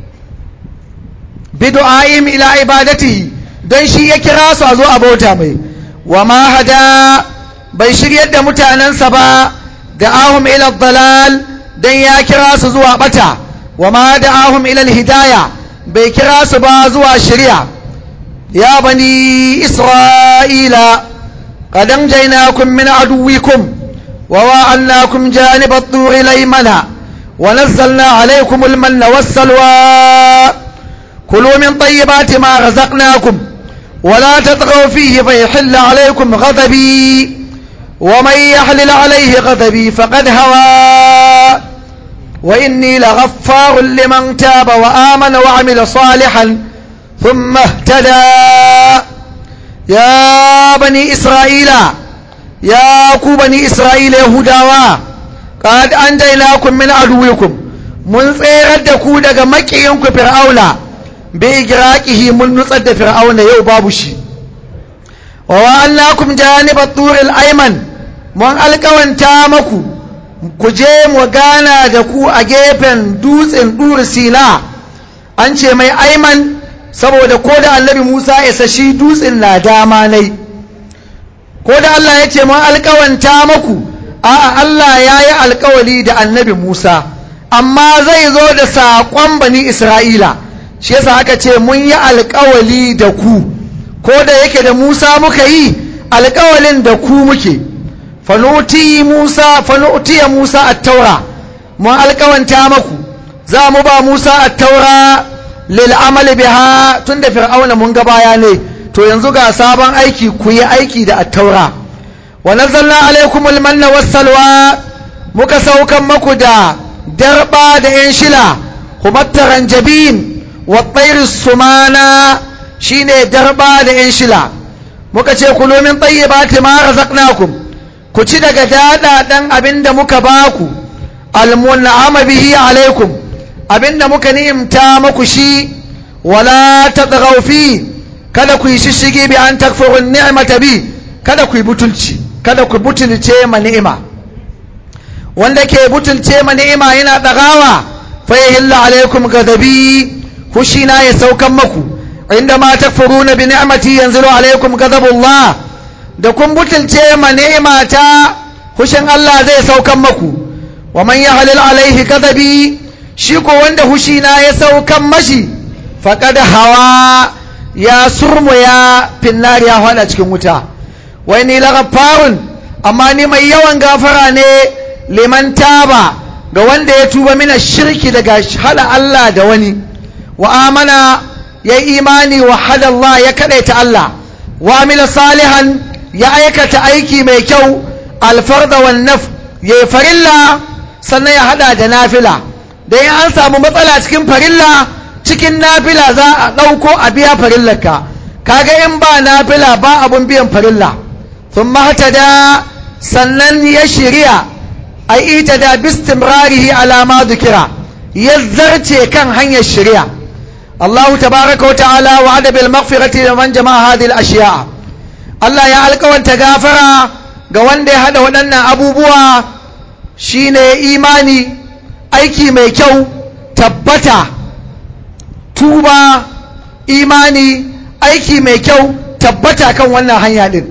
bidu'aim ila ibadatihi don shi ya kira su a zo a bauta mai wa ma hada bai shiryar da mutanensa ba da ahum ila dalal don ya kira su zuwa bata wa ma da ahum ila hidaya bai kira su ba zuwa shirya ya bani isra'ila qad anjaynakum min aduwwikum wa wa'annakum janib at-tur laymana wa nazzalna alaykum al-manna was-salwa kulu min tayyibati ma razaqnakum ولا تطغوا فيه فيحل عليكم غضبي ومن يحلل عليه غضبي فقد هوى وإني لغفار لمن تاب وآمن وعمل صالحا ثم اهتدى يا بني إسرائيل يا كو بني إسرائيل يهوداوا قد أنجيناكم من عدوكم من tsayar ku daga makiyanku fir'auna bai giraƙihi mun nutsar da fir'auna yau babu shi wa wa'annakum janibat turil ayman mun alƙawanta maku ku je mu gana da ku a gefen dutsen dur sina an ce mai aiman saboda ko da annabi musa ya sashi dutsen na dama nai ko da allah ya ce mun alkawanta maku a'a allah ya yi alkawali da annabi musa amma zai zo da saƙon bani isra'ila shi yasa aka ce mun yi alkawali da ku ko da yake da musa muka yi alkawalin da ku muke fanuti Musa fanutiya Musa at-taura mun alƙawanta maku za mu ba Musa at-taura lil amal biha tunda fir'auna mun ga baya ne to yanzu ga sabon aiki ku yi aiki da at-taura wa nazzalna alaykumul manna was-salwa muka saukan maku da darba da yan shila humattaran jabin wa tayr sumana shine darba da yan shila muka ce kulu min tayyibati ma razaqnakum ku ci daga daɗaɗen abin da muka ba ku almun'ama bihi alaikum abinda muka ni'imta muku shi wala tadghaw fi kada ku yi shishigi bi an takfuru ni'mata bi kada ku yi butulci kada ku butulce ma ni'ima wanda ke butulce ma ni'ima yana dagawa fa yahilla alaikum ghadabi fushina ya saukan maku inda ma takfuruna bi ni'mati yanzilu alaikum ghadabullah da kun butulce ma ni'imata hushin Allah zai saukan maku wa man yahlil alaihi ghadabi shi ko wanda hushina ya saukan mashi faqad hawa ya surmu ya finnari ya hada cikin wuta wai ni lagafarun amma ni mai yawan gafara ne liman taba ga wanda ya tuba mina shirki daga hada Allah da wani wa amana ya imani wa hada Allah ya kadaita Allah wa amila salihan ya aikata aiki mai kyau alfarda wan naf ya farilla sannan ya hada da nafila da in an samu matsala cikin farilla cikin nafila za a ɗauko a biya farillarka kaga in ba nafila ba abun biyan farilla sun da sannan ya shirya a ita da bistimrarihi alama dukira ya zarce kan hanyar shirya Allah tabaraka wa ta'ala wa adabil maghfirati liman jama'a hadhihi al-ashiya Allah ya alƙawanta gafara ga wanda ya hada waɗannan abubuwa shine imani aiki mai kyau tabbata tuba imani aiki mai kyau tabbata kan wannan hanya din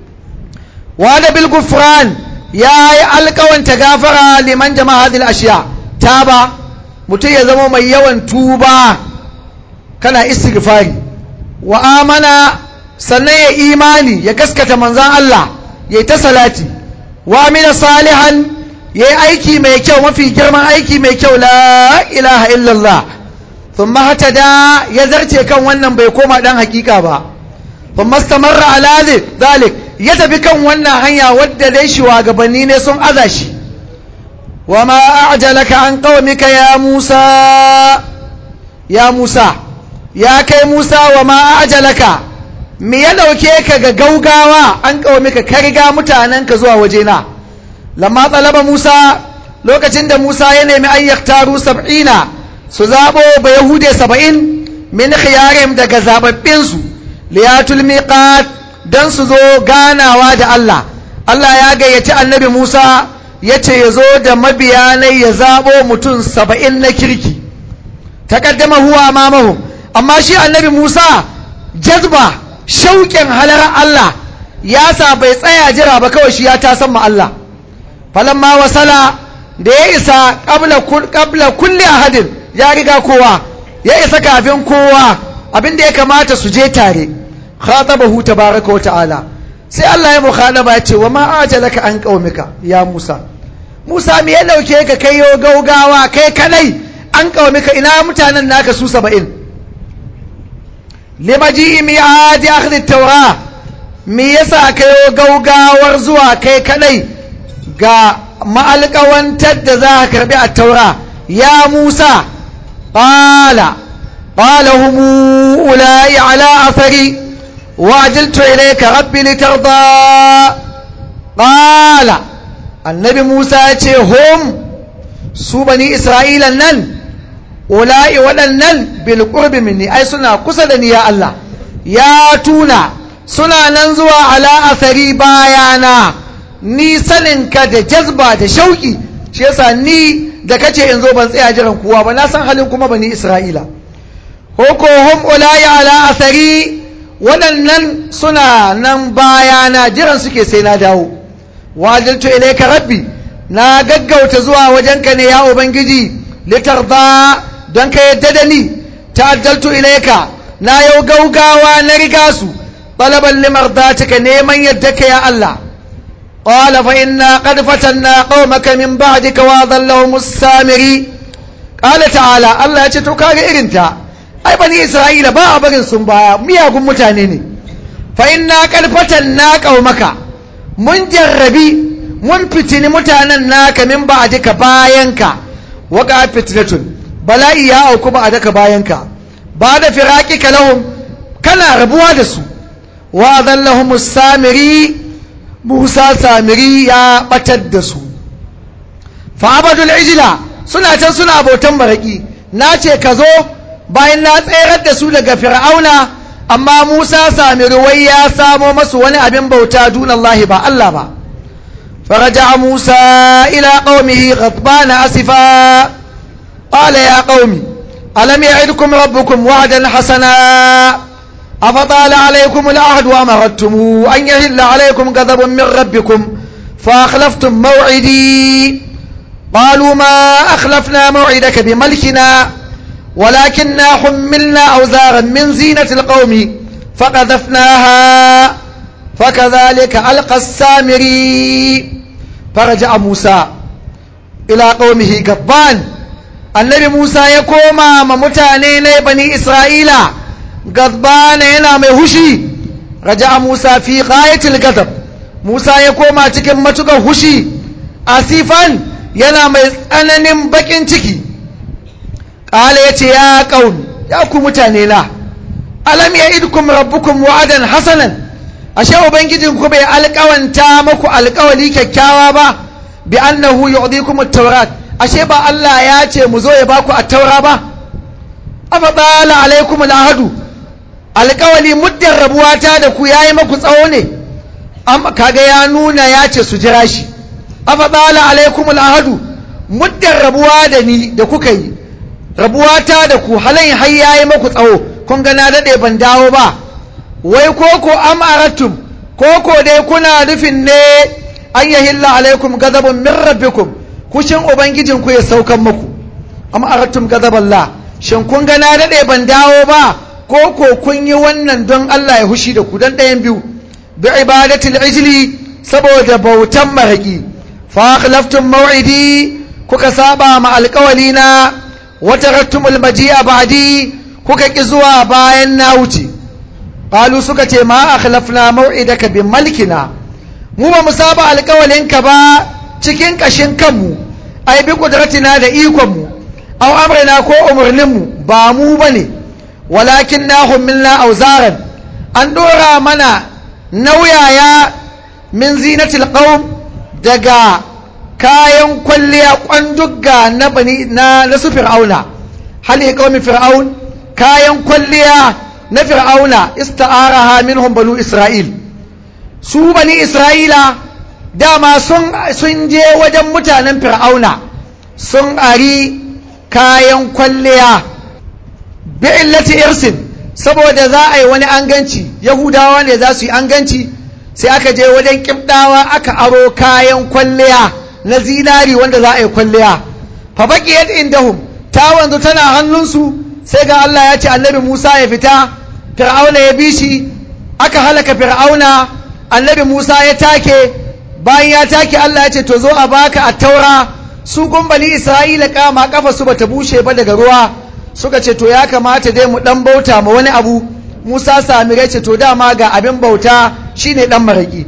wada bil gufran ya yi alkawanta gafara liman jama'a hadil ashiya taba mutum ya zama mai yawan tuba kana istighfari wa amana sannan ya imani ya gaskata manzan Allah ya ta salati wa amina salihan ya yi aiki mai kyau mafi girman aiki mai kyau la ilaha illallah ثم هتدا يزرتي كان wannan bai koma dan hakika ba ثم استمر على ذلك ya tafi kan wannan hanya wadda dai shugabanni ne sun aza shi wama a'jalaka an qaumika ya Musa ya Musa ya kai Musa wama a'jalaka me ya dauke ka ga gaugawa an qaumika ka riga mutanenka zuwa wajena lamma talaba Musa lokacin da Musa ya nemi ayyaktaru sab'ina su zaɓo ba Yahude saba'in min khiyarim daga zababbinsu liyatul miqat don su zo ganawa da Allah Allah ya gayyaci annabi Musa ya ce ya zo da mabiyanai ya zaɓo mutum saba'in na kirki taƙaddama huwa mamahu amma shi annabi Musa jazba shauƙin halar Allah ya sa bai tsaya jira ba kawai shi ya tasan ma Allah falamma wasala da ya isa ƙabla kulle ahadin ya riga kowa ya isa kafin kowa abinda ya kamata su je tare khatabahu tabaraka wa ta'ala sai Allah ya mukhalaba ya ce wa ma ajalaka an qaumika ya Musa Musa me ya dauke ka kai yo gaugawa kai kadai an qaumika ina mutanen naka su 70 limaji mi'ad akhdh at-taura me yasa kai yo gaugawar zuwa kai kadai ga ma'alƙawantar da za ka karbi at-taura ya Musa qala qala hum ulai ala athari وعجلت إليك ربي لترضى قال النبي موسى هم su bani isra'ila nan ula'i waɗannan bilƙurbi minni ai suna kusa da ni ya Allah ya tuna suna nan zuwa ala asari bayana ni saninka da jazba da shauƙi shi yasa ni da kace in zo ban tsaya jiran kowa ba na san halin kuma bani isra'ila hoko hum ula'i ala asari waɗannan suna nan bayana jiran suke sai na dawo wajiltu ilaika rabbi na gaggauta zuwa wajenka ne ya ubangiji litarda don ka yadda da ni ta'addaltu ilaika na yau gaugawa na riga su talaban limardatika neman yadda ka ya Allah qala fa inna qad fatanna qaumaka min ba'dika wa dhallahum as-samiri qala ta'ala Allah ya ce to kaga irin ta ai bani isra'ila ba a barin sun baya miyagun mutane ne fa inna kalfatan na qaumaka mun jarrabi mun fitini mutanen naka min ba a dika bayanka waka fitnatun bala'i ya auku ba a daka bayanka ba da firaqika lahum kana rabuwa da su wa dhallahum samiri Musa samiri ya batar da su fa abadul ijla suna can suna bautan maraki na ce ka zo bayan na tserar da su daga fir'auna amma Musa sami ruwai ya samo masu wani abin bauta dunallahi ba Allah ba فرجع موسى إلى قومه غضبان أسفا قال يا قوم ألم يعدكم ربكم وعدا حسنا أفطال عليكم العهد وأمرتم أن يهل عليكم غضب من ربكم فأخلفتم موعدي قالوا ما أخلفنا موعدك بملكنا ولكننا حملنا أوزارا من زينة القوم فقذفناها فكذلك ألقى السامري فرجع موسى إلى قومه غضبان النبي موسى يقوم ممتانين بني إسرائيل غضبان هنا مهشي رجع موسى في غاية الغضب موسى يقوم cikin matukar hushi asifan yana mai tsananin bakin ciki ƙala ya ce ya ƙaun ya ku mutane na alam ya idkum rabbukum wa'adan hasanan ashe ubangijin ku bai alƙawanta muku alƙawali kyakkyawa ba bi annahu yu'dikum at-taurat ashe ba Allah ya ce mu zo ya baku at-taura ba afa bala alaikum al-ahdu alƙawali muddin rabuwata da ku yayi muku tsawo ne amma kaga ya nuna ya ce su jira shi afa bala alaikum al-ahdu muddin rabuwa da ni da kuka yi rabuwata da ku halayin har yayi muku tsawo kun ga na dade ban dawo ba wai koko am aratum koko dai kuna nufin ne an yahilla alaikum gadabun min rabbikum kushin ubangijin ku ya saukan muku am aratum gadaballah shin kun ga na dade ban dawo ba koko kun yi wannan don Allah ya hushi da ku dan ɗayan biyu bi ibadatil ijli saboda bautan maraki fa akhlaftum maw'idi kuka saba ma alƙawalina wa tarattumul maji'a ba'di kuka ki zuwa bayan na wuce qalu suka ce ma akhlafna maw'idaka bi malkina mu ba mu saba alƙawalinka ba cikin kashin kanmu ai bi kudratina da ikon mu aw amrina ko umurnin mu ba mu bane walakin na humilna auzaran an dora mana nauyaya min zinatil qaum daga kayan kwalliya kwandugga na bani na nasu fir'auna hali qaumi fir'aun kayan kwalliya na fir'auna ista'araha minhum banu isra'il su bani isra'ila dama sun sun je wajen mutanen fir'auna sun ari kayan kwalliya bi illati irsin saboda za a yi wani anganci yahudawa ne za su yi anganci sai aka je wajen kibdawa aka aro kayan kwalliya na zinari wanda za a yi kwalliya fa baqiyat indahum ta wanzu tana hannunsu sai ga Allah ya ce annabi Musa ya fita fir'auna ya bi shi aka halaka fir'auna annabi Musa ya take bayan ya take Allah ya ce to zo a baka a taura su gumbali Isra'ila kama kafa su bata bushe ba daga ruwa suka ce to ya kamata dai mu dan bauta ma wani abu Musa Samire ce to dama ga abin bauta shine dan maraki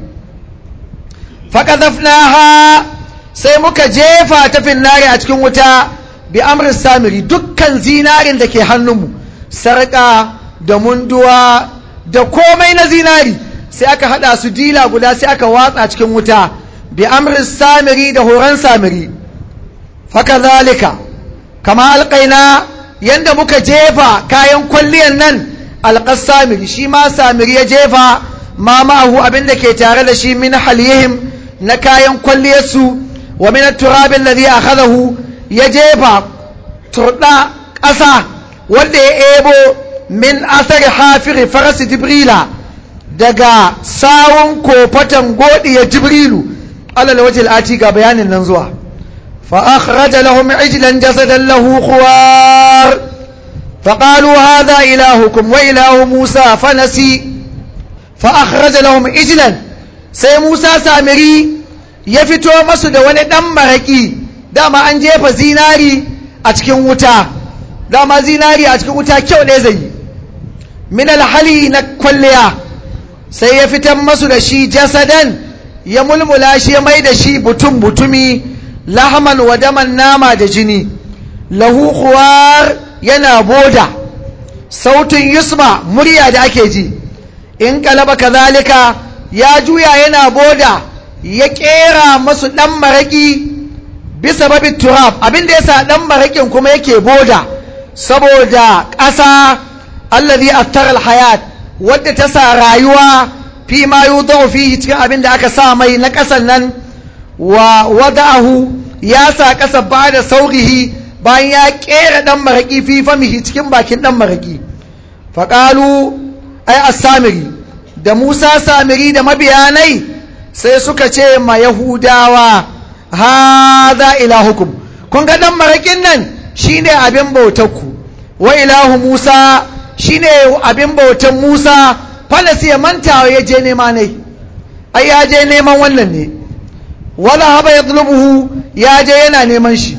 faqadhafnaha sai muka jefa ta finnari a cikin wuta bi amrin samiri dukkan zinarin da ke hannunmu sarƙa da munduwa da komai na zinari sai aka hada su dila guda sai aka watsa cikin wuta bi amrin samiri da horon samiri faka zalika kama alƙaina yanda muka jefa kayan kwalliyan nan alƙas samiri shi ma samiri ya jefa ma ma'ahu abinda ke tare da shi min halihim na kayan kwalliyarsu wa min turabin ladhi akhadahu ya jefa turda ƙasa wanda ya ebo min asari hafiri farasi jibrila daga sawun kofatan godiya jibrilu alal wajil ati ga bayanin nan zuwa fa akhraja lahum ijlan jasadan lahu khuwar فقالوا هذا إلهكم وإله موسى فنسي فأخرج لهم إجلا سي موسى سامري يفتو مسد ولدن مرقي dama an jefa zinari a cikin wuta dama zinari a cikin wuta kyau ne zai yi min alhali na kwalliya sai ya fitan masu da shi jasadan ya mulmula shi ya mai da shi butun butumi lahaman wa daman nama da jini lahu khuwar yana boda sautin yusma murya da ake ji in kalaba kazalika ya juya yana boda ya kera masu dan maraki bisa babin turab abinda ya sa ɗan maraƙin kuma yake boda saboda ƙasa allazi attar hayat wadda ta sa rayuwa fi ma yudau fihi cikin abin da aka sa mai na ƙasan nan wa wada'ahu ya sa ƙasa ba da saurihi bayan ya ƙera ɗan maraƙi fi famihi cikin bakin ɗan maraƙi faƙalu ai as-samiri da Musa samiri da mabiyanai sai suka ce ma Yahudawa haza ilahukum kun ga ɗan maraƙin nan shine abin bautarku wa ilahu Musa shine abin bautan Musa falasi ya manta ya je nema ne ai ya je neman wannan ne wala haba ya ya je yana neman shi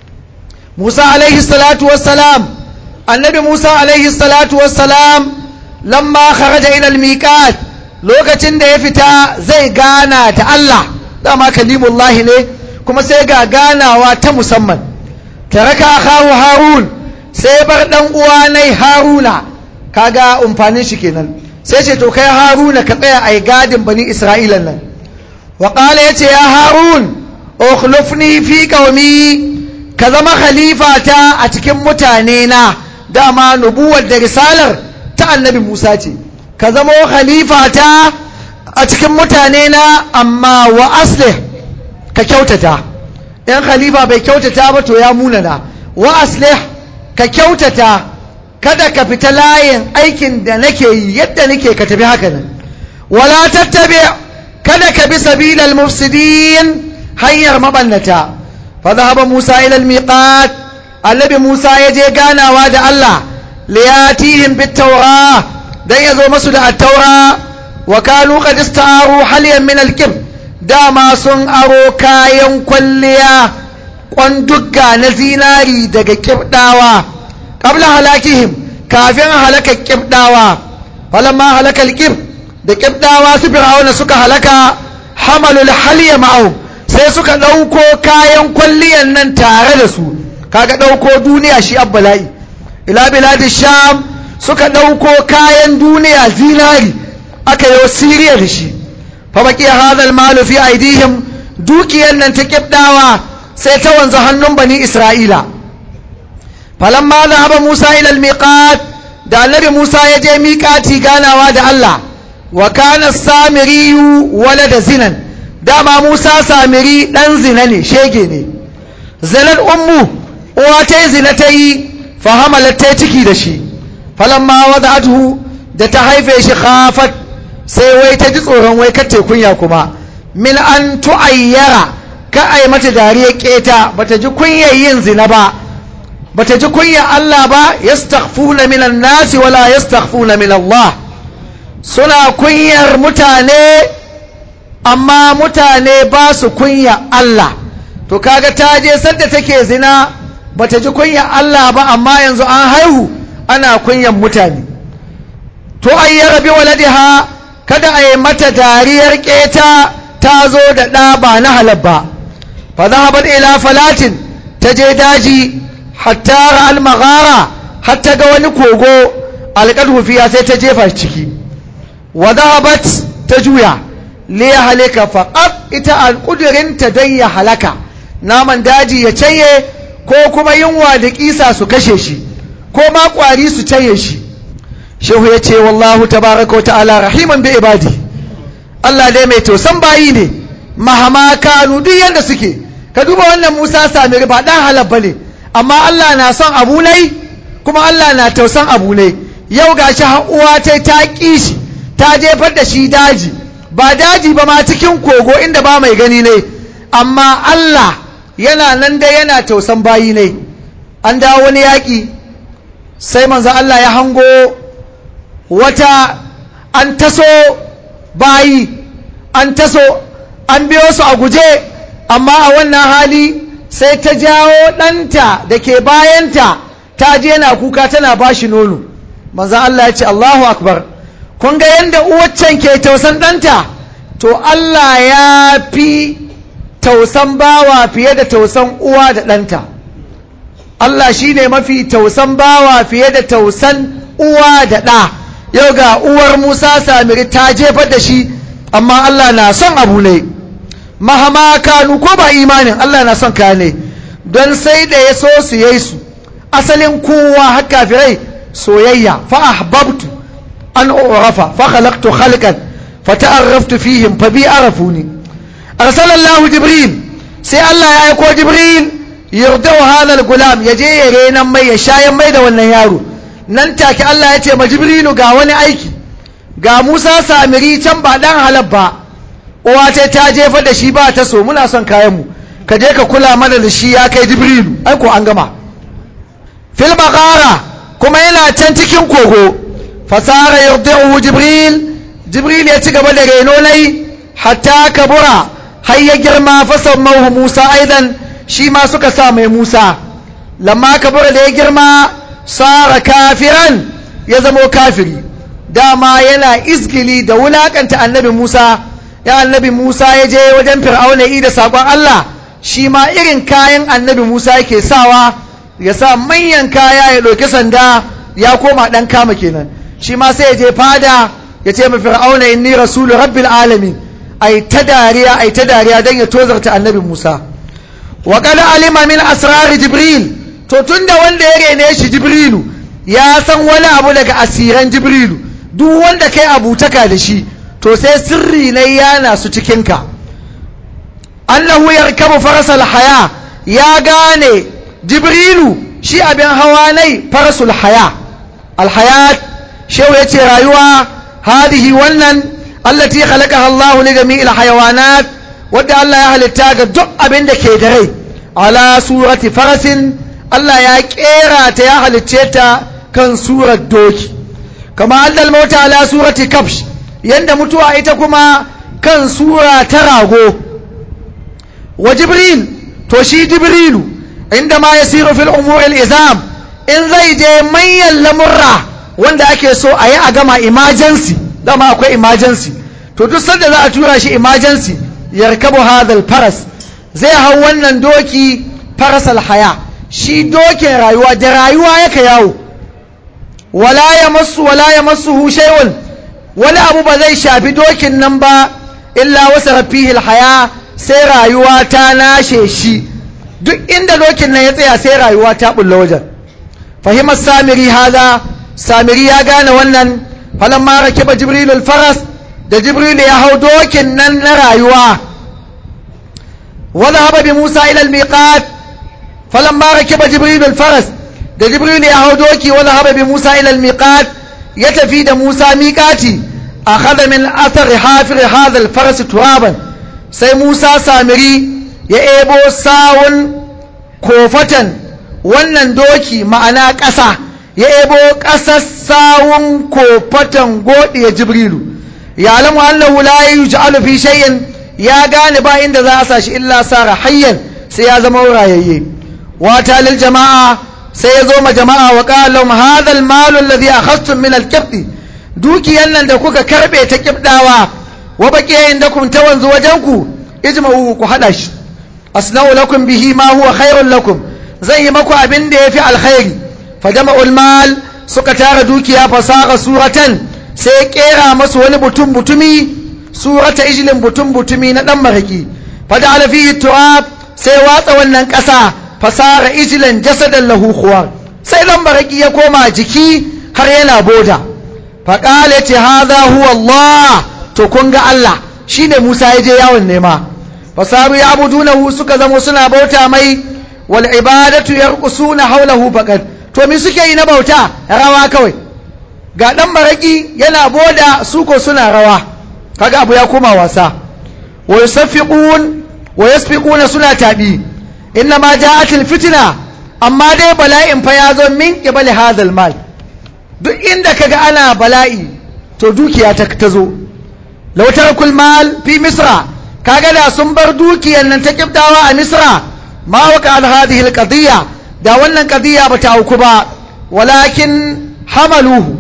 Musa alaihi salatu wassalam annabi Musa alaihi salatu wassalam lamma kharaja ila al-miqat lokacin da ya fita zai gana da Allah dama kalimullahi ne kuma sai ga ganawa ta musamman taraka akahu harun sai bar dan uwa nai haruna kaga umfanin shi kenan sai ce to kai haruna ka tsaya ai gadin bani isra'ila nan wa qala yace ya harun ukhlifni fi qaumi ka zama khalifa ta a cikin mutane na dama nubuwar da risalar ta annabi Musa ce ka zama khalifa ta a cikin mutane na amma wa aslih ka kyautata in khalifa bai kyautata ba to ya munana wa aslih ka kyautata kada ka fita layin aikin da nake yi yadda nake ka tafi haka nan wala tattabi kada ka bi sabilal mufsidin hanyar mabannata fa dhahaba Musa ila al-miqat annabi Musa ya je ganawa da Allah liyatihim bit tawra dan yazo masu da at-taura wa kanu qad ista'aru haliyan min al-kib dama sun aro kayan kwalliya kwandugga na zinari daga kibdawa qabla halakihim kafin halaka kibdawa falamma halaka al-kib da kibdawa su fir'auna suka halaka hamalul haliya ma'au sai suka dauko kayan kwalliyan nan tare da su kaga dauko duniya shi abbala'i ila biladi sham suka dauko kayan duniya zinari aka yi siriya da shi fa baki hadal malu fi aidihim dukiyan nan ta kibdawa sai ta wanzu hannun bani isra'ila falamma dhahaba musa ila almiqat da annabi musa ya je miƙati ganawa da allah wa kana samiriyu walada zinan dama musa samiri dan zina ne shege ne zinan ummu uwa ta yi zina ta yi fahamalar ta ciki da shi falamma wada'atuhu da ta haife shi khafat sai wai ta ji tsoron wai kace kunya kuma min an tu'ayyara ka ai mata dariya keta bata ji kunyar yin zina ba bata ji kunyar Allah ba yastaghfuna minan nasi wala yastaghfuna min Allah suna kunyar mutane amma mutane ba su kunya Allah to kaga ta je sadda take zina bata ji kunya Allah ba amma yanzu an haihu ana kunyan mutane to ayyara bi waladiha kada a yi mata dariyar keta ta zo da ɗa ba na halal ba fa zahabat ila falatin ta je daji hatta ra'al maghara hatta ga wani kogo alqadhu fiya sai ta jefa ciki wa zahabat ta juya li halika faqat ita alqudirinta dan ya halaka naman daji ya canye ko kuma yunwa da kisa su kashe shi ko ma kwari su canye shi shehu ya ce wallahu tabaraka wa ta'ala rahiman bi ibadi Allah dai mai tausan bayi ne mahama kanu duk yanda suke ka duba wannan Musa Samiri ba dan halal bane amma Allah na son abu nai kuma Allah na tausan abu nai yau gashi har uwa ta ta kishi ta jefar da shi daji ba daji ba ma cikin kogo inda ba mai gani ne amma Allah yana nan dai yana tausan bayi ne an dawo wani yaƙi sai manzo Allah ya hango wata an taso bayi an taso an biyo su a guje amma a wannan hali sai ta jawo ɗanta da ke bayanta ta je na kuka tana ba shi nono manzo Allah ya ce Allahu akbar kun ga yadda uwaccen ke tausan ɗanta to Allah ya fi tausan bawa fiye da tausan uwa da ɗanta Allah shi ne mafi tausan bawa fiye da tausan uwa da ɗa yau ga uwar Musa Samiri ta jefar da shi amma Allah na son abu ne mahama kanu ko ba imanin Allah na son kaya ne don sai da ya so su yayi su asalin kowa har kafirai soyayya fa ahbabtu an urafa fa khalaqtu khalqan fa ta'arraftu fihim fa bi arafuni arsalallahu jibril sai Allah ya aiko jibril yardau hadal gulam ya je ya renan mai ya shayan mai da wannan yaro nan take Allah ya ce ma jibrilu ga wani aiki ga Musa Samiri can ba dan halab ba uwa ce ta jefa da shi ba ta so muna son kayan mu ka je ka kula mana da shi ya kai jibrilu ai ko an gama fil baqara kuma yana can cikin kogo fasara yardau jibril jibril ya ci gaba da reno nai hatta kabura har ya girma fasammahu Musa aidan shi ma suka sa mai Musa lamma kabura da ya girma sara kafiran ya zamo kafiri dama yana izgili da wulakanta annabi Musa ya annabi Musa ya je wajen fir'auna yi da sakon Allah shi ma irin kayan annabi Musa yake sawa ya sa manyan kaya ya ɗauki sanda ya koma ɗan kama kenan shi ma sai ya je fada ya ce ma fir'auna inni rasulu rabbil alamin ai ta dariya ai ta dariya don ya tozarta annabi Musa wa qad alima min asrar jibril to tunda wanda ya rene shi jibrilu ya san wani abu daga asiran jibrilu duk wanda kai abutaka da shi to sai sirri na yana su cikinka annahu yarkabu farasal haya ya gane jibrilu shi abin hawa nai farasul haya alhayat shehu ya ce rayuwa hadihi wannan allati khalaqaha Allah li jami'il hayawanat wadda Allah ya halitta ga duk abin da ke da rai ala surati farasin Allah ya kera ta ya halicce ta kan surar doki kama allal mauta ala surati kabsh yanda mutuwa ita kuma kan sura ta rago wa jibril to shi jibrilu inda ma yasiru fil umur al izam in zai je manyan lamurra wanda ake so a yi a gama emergency dama akwai emergency to duk sanda za a tura shi emergency yarkabu hadal faras zai hau wannan doki farasal haya shi dokin rayuwa da rayuwa yaka yawo wala ya masu wala ya masu shay'un wani abu ba zai shafi dokin nan ba illa wasa rafihil haya sai rayuwa ta nashe shi duk inda dokin nan ya tsaya sai rayuwa ta bulla wajen fahimar samiri haza samiri ya gane wannan falon mara kiba jibrilul faras da jibrilu ya hau dokin nan na rayuwa wadda haɓa bi musa ilal miqat falon mara kiba jibrilul faras da jibrilu ya hau doki wadda haɓa bi musa ilal miqat ya tafi da musa miƙati a kada min athar hafir hadal faras turaban sai musa samiri ya ebo sawun kofatan wannan doki ma'ana ƙasa ya ebo ƙasar sawun kofatan godiya jibrilu ya alamu annahu la yuj'alu fi shay'in ya gane ba inda za a sa shi illa sara hayyan sai ya zama rayayye wata lil jama'a sai ya zo ma jama'a wa qala lahum hadha al mal alladhi akhadtum min al dukiyan nan da kuka karbe ta kibdawa wa baqiya indakum tawanzu wajenku ijma'u ku hada shi asna'u lakum bihi ma huwa khairun lakum zan yi maku abin da yafi alkhairi fa jama'ul mal suka tara dukiya fasaha suratan sai kera masu wani butun butumi surata ijlin butun butumi na dan maraki fa da fihi turab sai watsa wannan kasa fasara ijlan jasadan lahu khuwar sai dan maraki ya koma jiki har yana boda fa qala ce hadha huwa Allah to kun ga Allah shine Musa ya je yawon nema fasaru ya abudunahu suka zamo suna bauta mai wal ibadatu yarqusuna hawlahu faqat to me suke yi na bauta rawa kawai ga dan maraki yana boda su ko suna rawa kaga abu ya koma wasa wa yusaffiqun wa yasfiquna suna tabi inna ma ja'at al fitna amma dai bala'in fa ya zo min qibal hadal mal duk inda kaga ana bala'i to dukiya ta tazo law tarakul mal fi misra kaga da sun bar dukiyar nan ta kibdawa a misra ma waka al hadhihi al qadiyya da wannan qadiyya ba ta auku ba walakin hamaluhu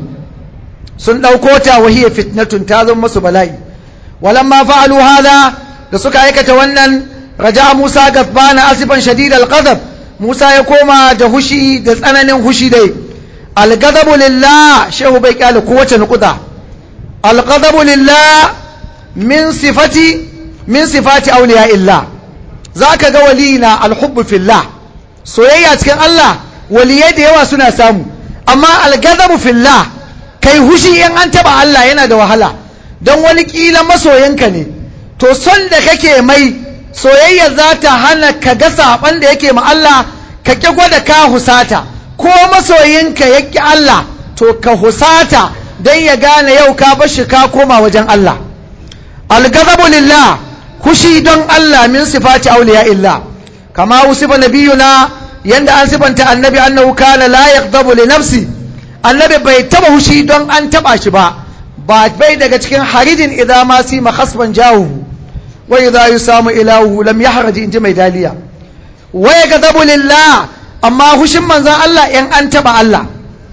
sun dauko ta wahiya fitnatun ta zama musu bala'i walamma fa'alu hada da suka aikata wannan raja Musa gafbana asifan shadid al ghadab Musa ya koma da hushi da tsananin hushi dai al ghadabu lillah shehu bai kyale kowace nukuda al ghadabu lillah min sifati min sifati auliya illa za ka ga waliyina alhubbu fillah soyayya cikin Allah waliyai da yawa suna samu amma algazabu fillah kai hushi in an taba Allah yana da wahala don wani kila masoyinka ne to son da kake mai soyayya za ta hana ka ga saban da yake ma Allah ka ƙi gwada ka husata ko masoyinka ya ƙi Allah to ka husata don ya gane yau ka bashi ka koma wajen Allah algazabu lillah hushi don Allah min sifati auliya illa kama usiba nabiyuna yanda an sifanta annabi annahu kana la yaghdabu li nafsi annabi bai taba hushi don an taba shi ba ba bai daga cikin haridin idza ma si makhasban jahu wa idza yusamu ilahu lam yahraj inji mai daliya wa yaghdabu lillah amma hushin manzon Allah in an taba Allah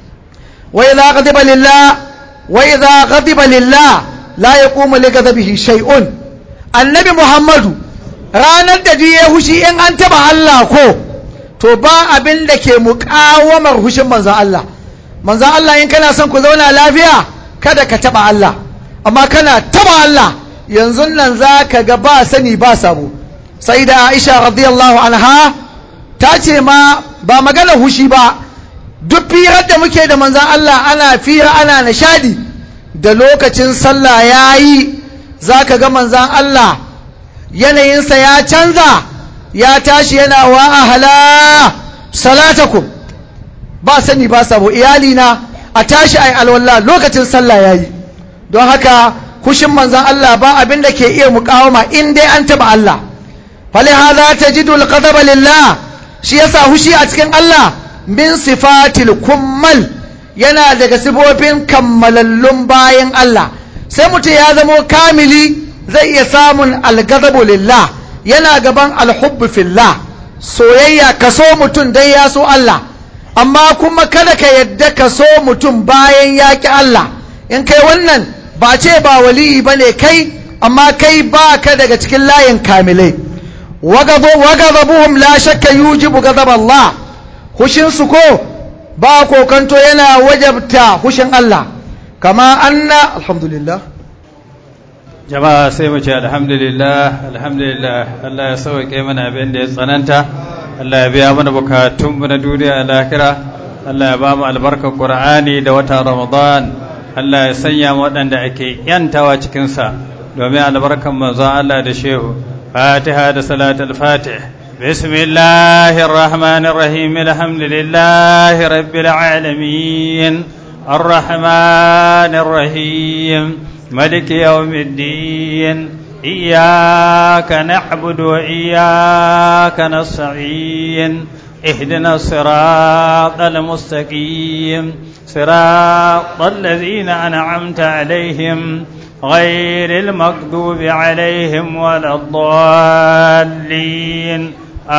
wa idza ghadiba lillah wa idza ghadiba lillah la yaqumu li ghadabihi shay'un annabi muhammadu ranar da ya hushi in an taba Allah ko to ba abin da ke muƙawamar hushin manzan Allah manzan Allah in kana son ku zauna lafiya kada ka taba Allah amma kana taba Allah yanzu nan za ka ga ba sani ba sabo sai da Aisha radiyallahu anha ta ce ma ba magana hushi ba duk firar da muke da manzan Allah ana fira ana nishadi da lokacin sallah ya yi za ka ga manzan Allah yanayinsa ya canza ya tashi yana wa ahala salatakum ba sani ba sabo iyalina a tashi ai alwala lokacin sallah ya yi don haka kushin manzan Allah ba abin da ke iya mukawama in dai an taba Allah fali hadha tajidu alqadaba lillah shi yasa hushi a cikin Allah min sifatil kummal yana daga sifofin kammalallun bayan Allah sai mutum ya zamo kamili zai iya samun algazabu lillah yana gaban alhubbu fillah soyayya ka so mutum dai ya so Allah amma kuma kada ka yadda ka so mutum bayan ya ki Allah in kai wannan ba ce ba waliyi ba ne kai amma kai ba ka daga cikin layin kamilai wagazabuhum la shakka yujibu gazab Allah hushinsu ko ba kokanto yana wajabta hushin Allah kama anna alhamdulillah jama'a sai mu ce alhamdulillah alhamdulillah Allah ya sauke mana abin da ya tsananta Allah ya biya mana bukatun mu na duniya da lahira Allah ya ba mu albarkar Qur'ani da watan Ramadan Allah ya sanya mu waɗanda ake yantawa cikin sa domin albarkan manzon Allah da shehu Fatiha da salatul Fatih بسم الله الرحمن الرحيم الحمد لله رب العالمين الرحمن الرحيم ملك يوم الدين إياك نعبد وإياك نستعين اهدنا الصراط المستقيم صراط الذين أنعمت عليهم غير المغضوب عليهم ولا الضالين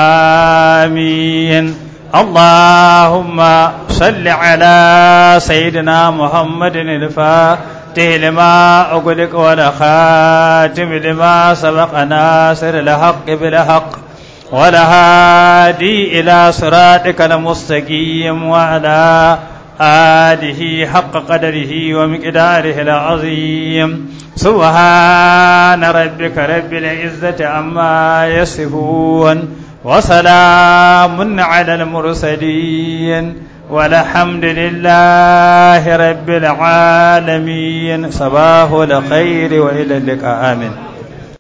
آمين اللهم صل على سيدنا محمد الفاتح لما أغلق ولا خاتم لما سبق ناصر الحق بالحق ولا هادي إلى صراطك المستقيم وعلى آله حق قدره ومقداره العظيم سبحان ربك رب العزة عما يصفون وسلام على المرسلين والحمد لله رب العالمين صباح الخير وإلى اللقاء آمين